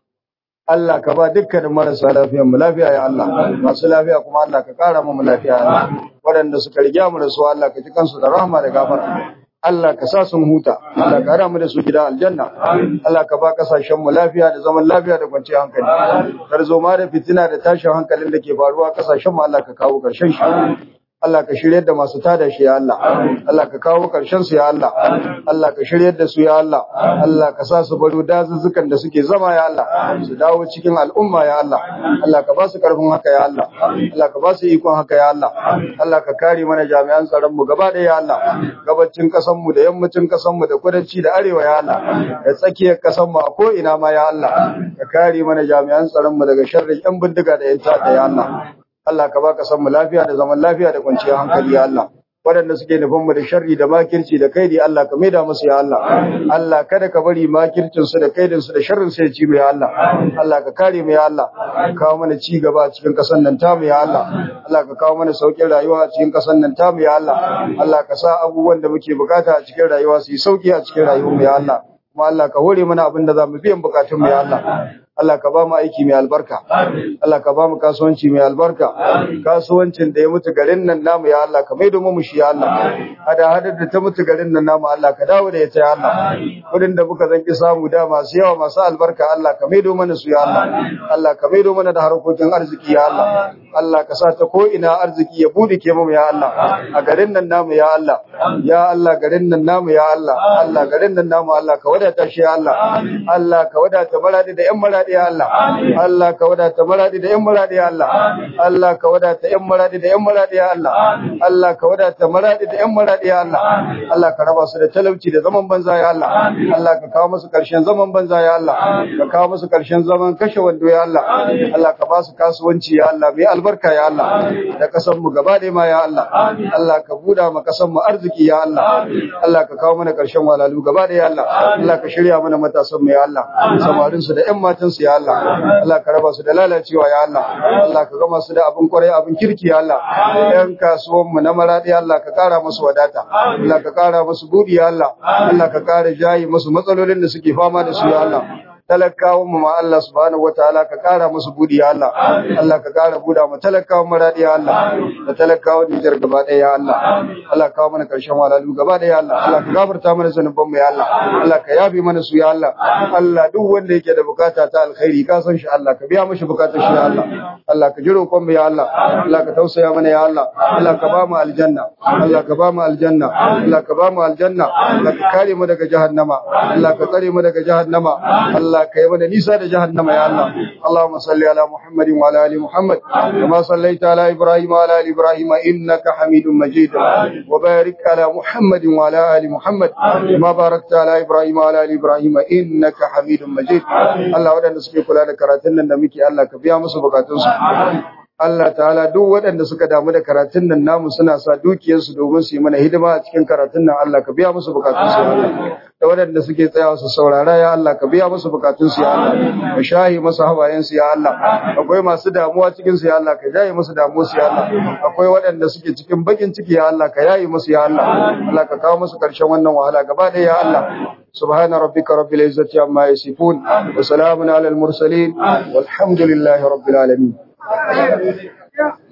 Allah ka ba dukkanin marasa lafiyan mu lafiya ya Allah masu lafiya kuma Allah ka kara mu lafiya ya Allah waɗanda suka riga mu da su Allah ka ji kansu da rahama da gafara Allah ka sa sun huta, Allah ka hada mu da su gida aljanna, Allah ka ba kasashen mu lafiya da zaman lafiya da kwanciyar hankali. Tarzoma da fitina da tashin hankalin da ke faruwa kasashen mu Allah ka kawo karshen shi. Allah ka shiryar da masu tada shi ya Allah Allah ka kawo karshen su ya Allah Allah ka shiryar da su ya Allah Allah ka sa su baro dazuzzukan da suke zama ya Allah su dawo cikin al'umma ya Allah Allah ka ba su karfin haka ya Allah Allah ka ba su ikon haka ya Allah Allah ka kare mana jami'an tsaron mu gaba ɗaya ya Allah gabacin kasan mu da yammacin kasan mu da kudanci da arewa ya Allah da tsakiyar kasan mu a ko ina ma ya Allah ka kare mana jami'an tsaron mu daga sharrin yan bindiga da yan ta'adda ya Allah Allah ka baka san mu lafiya da zaman lafiya da kwanciyar hankali ya Allah waɗanda suke nufin mu da sharri da makirci da kaidi Allah ka maida musu ya Allah Allah kada ka bari makircin su da kaidin su da sharrin su ya ci mu ya Allah Allah ka kare mu ya Allah ka kawo mana ci gaba a cikin ƙasar nan tamu ya Allah Allah ka kawo mana sauƙin rayuwa a cikin ƙasar nan tamu ya Allah Allah ka sa abubuwan da muke bukata a cikin rayuwa su yi sauƙi a cikin rayuwar mu ya Allah kuma Allah ka hore mana abin da za mu biyan bukatun mu ya Allah Allah ka ba mu aiki mai albarka. Allah ka ba mu kasuwanci mai albarka. Kasuwancin da ya mutu garin nan namu ya Allah ka maido mu shi ya Allah. Hada hadar da ta mutu garin nan namu Allah ka dawo da ita ya Allah. Kudin da muka zanki samu da masu yawa masu albarka Allah ka maido mana su ya Allah. Allah ka maido mana da harkokin arziki ya Allah. Allah ka sa ta ko ina arziki ya bude ke mu ya Allah. A garin nan namu ya Allah. Ya Allah garin nan namu ya Allah. Allah garin nan namu Allah ka wadata shi ya Allah. Allah ka wadata maradi da ƴan maradi ya Allah Allah ka wadata maradi da ƴan maradi ya Allah Allah ka wadata ƴan maradi da ƴan maradi ya Allah Allah ka wadata maradi da ƴan maradi ya Allah Allah ka raba su da talauci da zaman banza ya Allah Allah ka kawo musu karshen zaman banza ya Allah ka kawo musu karshen zaman kashe wando ya Allah Allah ka ba su kasuwanci ya Allah mai albarka ya Allah da kasan mu gaba da ma ya Allah Allah ka buda ma kasan mu arziki ya Allah Allah ka kawo mana karshen walalu gaba da ya Allah Allah ka shirya mana matasan mu ya Allah samarin su da ƴan matan su ya Allah Allah ka raba su da lalacewa ya Allah Allah ka gama su da abin kwarai abin kirki ya Allah ƴan kasuwan mu na maradi Allah ka kara musu wadata Allah ka kara musu budi ya Allah Allah ka kara jayi musu matsalolin da suke fama da su ya Allah talakawan mu ma Allah subhanahu wataala ka kara musu budi ya Allah Allah ka kara buda mu talakawan maradi ya Allah da talakawan Nijar gaba ɗaya ya Allah Allah ka kawo mana karshen walalu gaba ɗaya ya Allah Allah ka gafarta mana zanuban mu ya Allah Allah ka yafi mana su ya Allah Allah duk wanda yake da bukata ta alkhairi ka san shi Allah ka biya mishi bukatar shi ya Allah Allah ka ji roƙon mu ya Allah Allah ka tausaya mana ya Allah Allah ka ba mu aljanna Allah ka ba mu aljanna Allah ka ba mu aljanna Allah ka kare mu daga jahannama Allah ka tsare mu daga jahannama Allah Allah ka yi mana nisa da jahannama ya Allah Allahumma salli ala Muhammadin wa ala ali Muhammad kama sallaita ala Ibrahim wa ala ali Ibrahim innaka Hamidum Majid wa barik ala Muhammadin wa ala ali Muhammad kama barakta ala Ibrahim wa ala ali Ibrahim innaka Hamidum Majid Allah wadanda suke kula da karatun nan da muke Allah ka biya musu bukatunsu Allah ta'ala duk waɗanda suka damu da karatun nan namu suna sa dukiyarsu domin su yi mana hidima a cikin karatun nan Allah ka biya musu bukatun su ya Allah da waɗanda suke tsayawa su saurara ya Allah ka biya musu bukatun su ya Allah ka shahi masu hawayen su ya Allah akwai masu damuwa cikin su ya Allah ka jaye musu damuwa su ya Allah akwai waɗanda suke cikin bakin ciki ya Allah ka yayi musu ya Allah Allah ka kawo musu karshen wannan wahala gaba ɗaya ya Allah سبحان ربك رب العزة عما يصفون وسلام على المرسلين والحمد لله رب العالمين